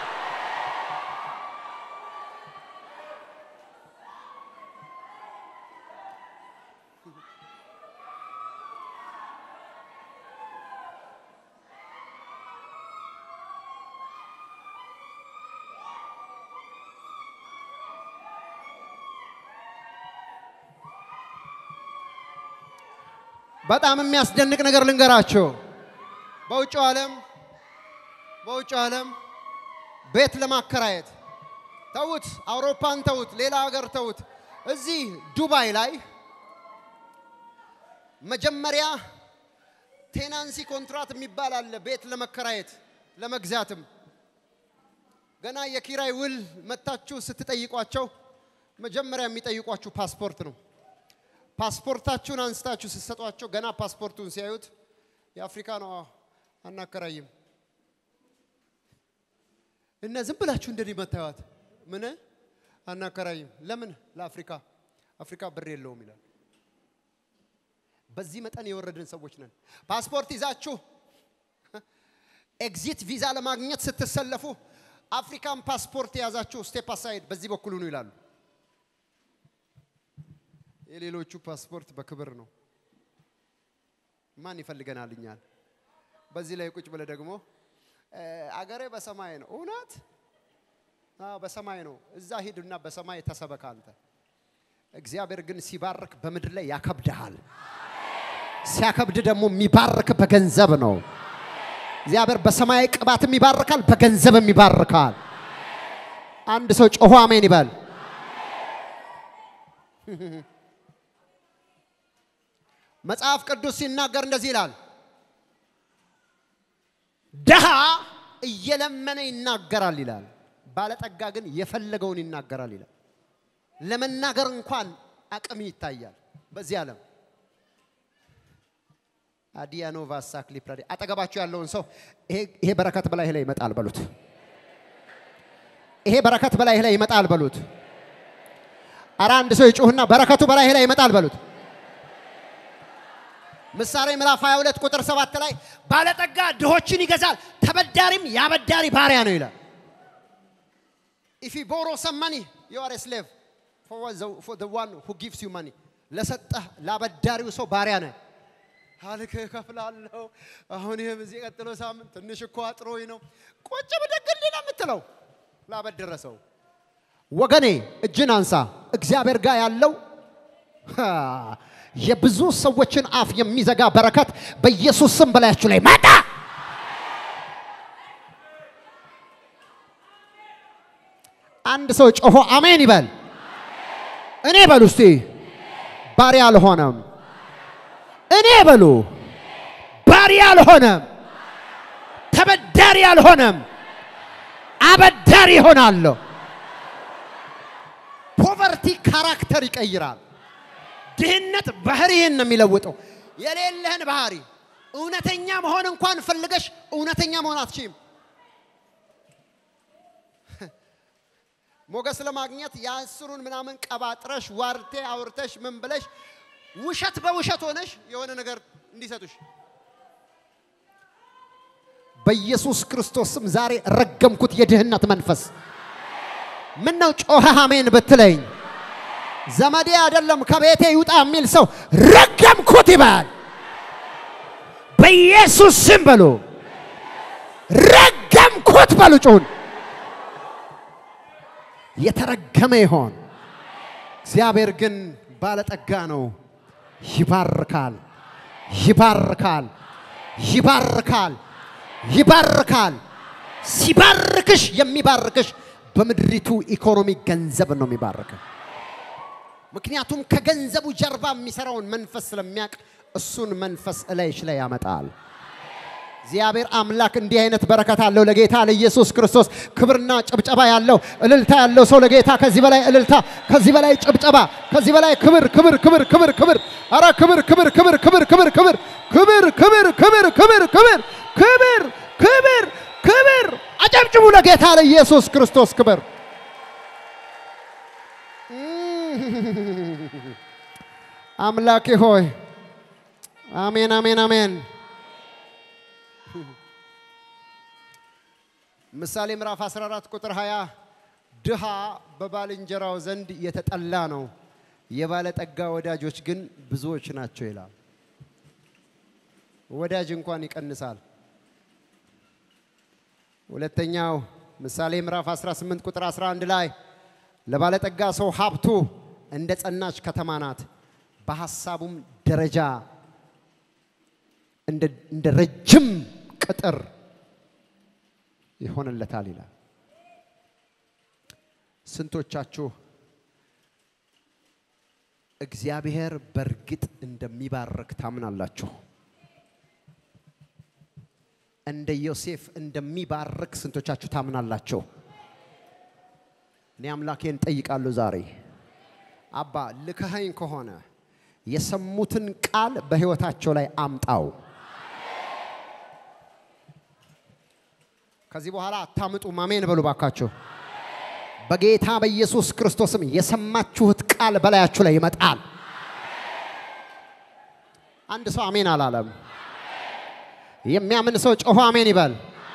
በጣም የሚያስደንቅ ነገር ልንገራቸው። በውጭው ዓለም በውጭው ዓለም ቤት ለማከራየት ተዉት፣ አውሮፓን ተዉት፣ ሌላ ሀገር ተዉት። እዚህ ዱባይ ላይ መጀመሪያ ቴናንሲ ኮንትራት የሚባል አለ። ቤት ለመከራየት ለመግዛትም ገና የኪራይ ውል መታችሁ ስትጠይቋቸው መጀመሪያ የሚጠይቋችሁ ፓስፖርት ነው። ፓስፖርታችሁን አንስታችሁ ስትሰጧቸው ገና ፓስፖርቱን ሲያዩት የአፍሪካ ነው አናከራይም እና ዝም ብላችሁ እንደዚህ መታየዋት ምን አናከራይም። ለምን? ለአፍሪካ አፍሪካ ብር የለውም ይላል። በዚህ መጠን የወረድን ሰዎች ነን። ፓስፖርት ይዛችሁ ኤግዚት ቪዛ ለማግኘት ስትሰለፉ አፍሪካን ፓስፖርት የያዛችሁ ስቴፕ አሳይድ በዚህ በኩል ሁኑ ይላሉ። የሌሎቹ ፓስፖርት በክብር ነው። ማን ይፈልገናል እኛን? በዚህ ላይ ቁጭ ብለ ደግሞ አገሬ በሰማይ ነው። እውነት በሰማይ ነው። እዛ ሂድና በሰማይ ተሰበክ አንተ። እግዚአብሔር ግን ሲባርክ በምድር ላይ ያከብድሃል። ሲያከብድ ደግሞ የሚባርክ በገንዘብ ነው። እግዚአብሔር በሰማይ ቅባትም ይባርካል፣ በገንዘብም ይባርካል። አንድ ሰው ጮሆ አሜን ይበል። መጽሐፍ ቅዱስ ሲናገር እንደዚህ ይላል፣ ድሃ እየለመነ ይናገራል ይላል፣ ባለጠጋ ግን የፈለገውን ይናገራል ይላል። ለመናገር እንኳን አቅም ይታያል በዚህ ዓለም። አዲያኖቫ ሳክሊ ፕራዲ አጠገባችሁ ያለውን ሰው ይሄ በረከት በላይህ ላይ ይመጣል በሉት። ይሄ በረከት በላይህ ላይ ይመጣል በሉት። አረ አንድ ሰው ይጩህና በረከቱ በላይህ ላይ ይመጣል በሉት። ምሳሌ ምዕራፍ 22 ቁጥር 7 ላይ ባለጠጋ ድሆችን ይገዛል፣ ተበዳሪም ያበዳሪ ባሪያ ነው ይላል። ኢፍ ዩ ቦሮ ሰም ማኒ ዩ አር ስሌቭ ፎር ዘ ዋን ሁ ጊቭስ ዩ ማኒ ለሰጠህ ላበዳሪው ሰው ባሪያ ነህ። አልክ እከፍላለሁ። አሁን ይህም እዚህ ቀጥሎ ሳምንት ትንሽ እኮ አጥሮኝ ነው። ቁጭ ብድግል ነው የምትለው ላበደረ ሰው። ወገኔ እጅን አንሳ። እግዚአብሔር ጋር ያለው የብዙ ሰዎችን አፍ የሚዘጋ በረከት በኢየሱስ ስም በላያችሁ ላይ መጣ። አንድ ሰው ጮሆ አሜን ይበል። እኔ በሉ እስቲ ባሪያ አልሆነም። እኔ በሉ ባሪያ አልሆነም፣ ተበዳሪ አልሆነም፣ አበዳሪ ይሆናለሁ። ፖቨርቲ ካራክተር ይቀይራል። ድህነት ባህሪህን ነው የሚለውጠው። የሌለህን ባህሪ እውነተኛ መሆን እንኳን ፈልገሽ እውነተኛ መሆን አትችይም። ሞገስ ለማግኘት የአስሩን ምናምን ቀባጥረሽ ዋርቴ አውርተሽ ምን ብለሽ ውሸት በውሸት ሆነሽ የሆነ ነገር እንዲሰጡሽ በኢየሱስ ክርስቶስ ስም ዛሬ ረገምኩት የድህነት መንፈስ። ምን ነው ጮኸህ አሜን ብትለኝ ዘመዴ አይደለም ከቤቴ ይውጣ የሚል ሰው ረገምኩት ይባል። በኢየሱስ ስም በሉ፣ ረገምኩት በሉ። ጩሁን። የተረገመ ይሆን። እግዚአብሔር ግን ባለጠጋ ነው። ይባርካል፣ ይባርካል፣ ይባርካል፣ ይባርካል። ሲባርክሽ የሚባርክሽ በምድሪቱ ኢኮኖሚ ገንዘብ ነው የሚባርከው። ምክንያቱም ከገንዘቡ ጀርባ የሚሰራውን መንፈስ ስለሚያውቅ እሱን መንፈስ እላይሽ ላይ ያመጣል። እግዚአብሔር አምላክ እንዲህ አይነት በረከት አለው። ለጌታ ለኢየሱስ ክርስቶስ ክብርና ጭብጨባ ያለው እልልታ ያለው ሰው ለጌታ ከዚህ በላይ እልልታ፣ ከዚህ በላይ ጭብጨባ፣ ከዚህ በላይ ክብር ክብር ክብር ክብር ክብር አረ ክብር ክብር ክብር ክብር ክብር ክብር ክብር ክብር ክብር ክብር ክብር ክብር ክብር ክብር አጨብጭቡ ለጌታ ለኢየሱስ ክርስቶስ ክብር። አምላኬ ሆይ አሜን አሜን አሜን። ምሳሌ ምዕራፍ 14 ቁጥር 20 ድሃ በባልንጀራው ዘንድ የተጠላ ነው፣ የባለጠጋ ወዳጆች ግን ብዙዎች ናቸው ይላል። ወዳጅ እንኳን ይቀንሳል። ሁለተኛው ምሳሌ ምዕራፍ 18 ቁጥር 11 ላይ ለባለጠጋ ሰው ሀብቱ እንደ ጸናች ከተማ ናት፣ በሐሳቡም ደረጃ እንደ ረጅም ቅጥር ይሆንለታል ይላል። ስንቶቻችሁ እግዚአብሔር በእርግጥ እንደሚባርክ ታምናላችሁ? እንደ ዮሴፍ እንደሚባርክ ስንቶቻችሁ ታምናላችሁ? እኔ አምላኬን ጠይቃለሁ ዛሬ አባ ልከኸኝ ከሆነ የሰሙትን ቃል በሕይወታቸው ላይ አምጣው። ከዚህ በኋላ አታምጡም። አሜን በሉ ባካችሁ። በጌታ በኢየሱስ ክርስቶስም የሰማችሁት ቃል በላያችሁ ላይ ይመጣል። አንድ ሰው አሜን አላለም። የሚያምን ሰው ጮሆ አሜን ይበል።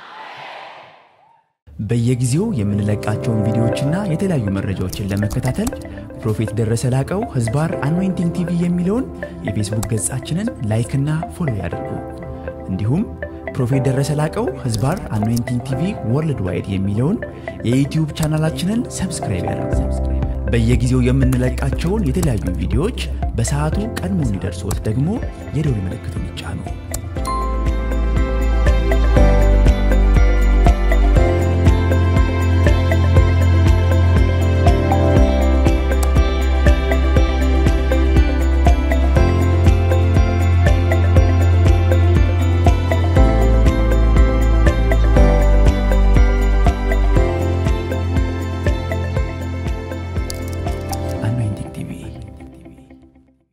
በየጊዜው የምንለቃቸውን ቪዲዮዎችና የተለያዩ መረጃዎችን ለመከታተል ፕሮፌት ደረሰ ላቀው ህዝባር አኖይንቲንግ ቲቪ የሚለውን የፌስቡክ ገጻችንን ላይክና ፎሎ ያድርጉ። እንዲሁም ፕሮፌት ደረሰ ላቀው ህዝባር አኖይንቲንግ ቲቪ ወርልድ ዋይድ የሚለውን የዩትዩብ ቻናላችንን ሰብስክራይብ ያድርጉ። በየጊዜው የምንለቃቸውን የተለያዩ ቪዲዮዎች በሰዓቱ ቀድሞ እንዲደርሶት ደግሞ የደውል ምልክቱን ይጫኑ።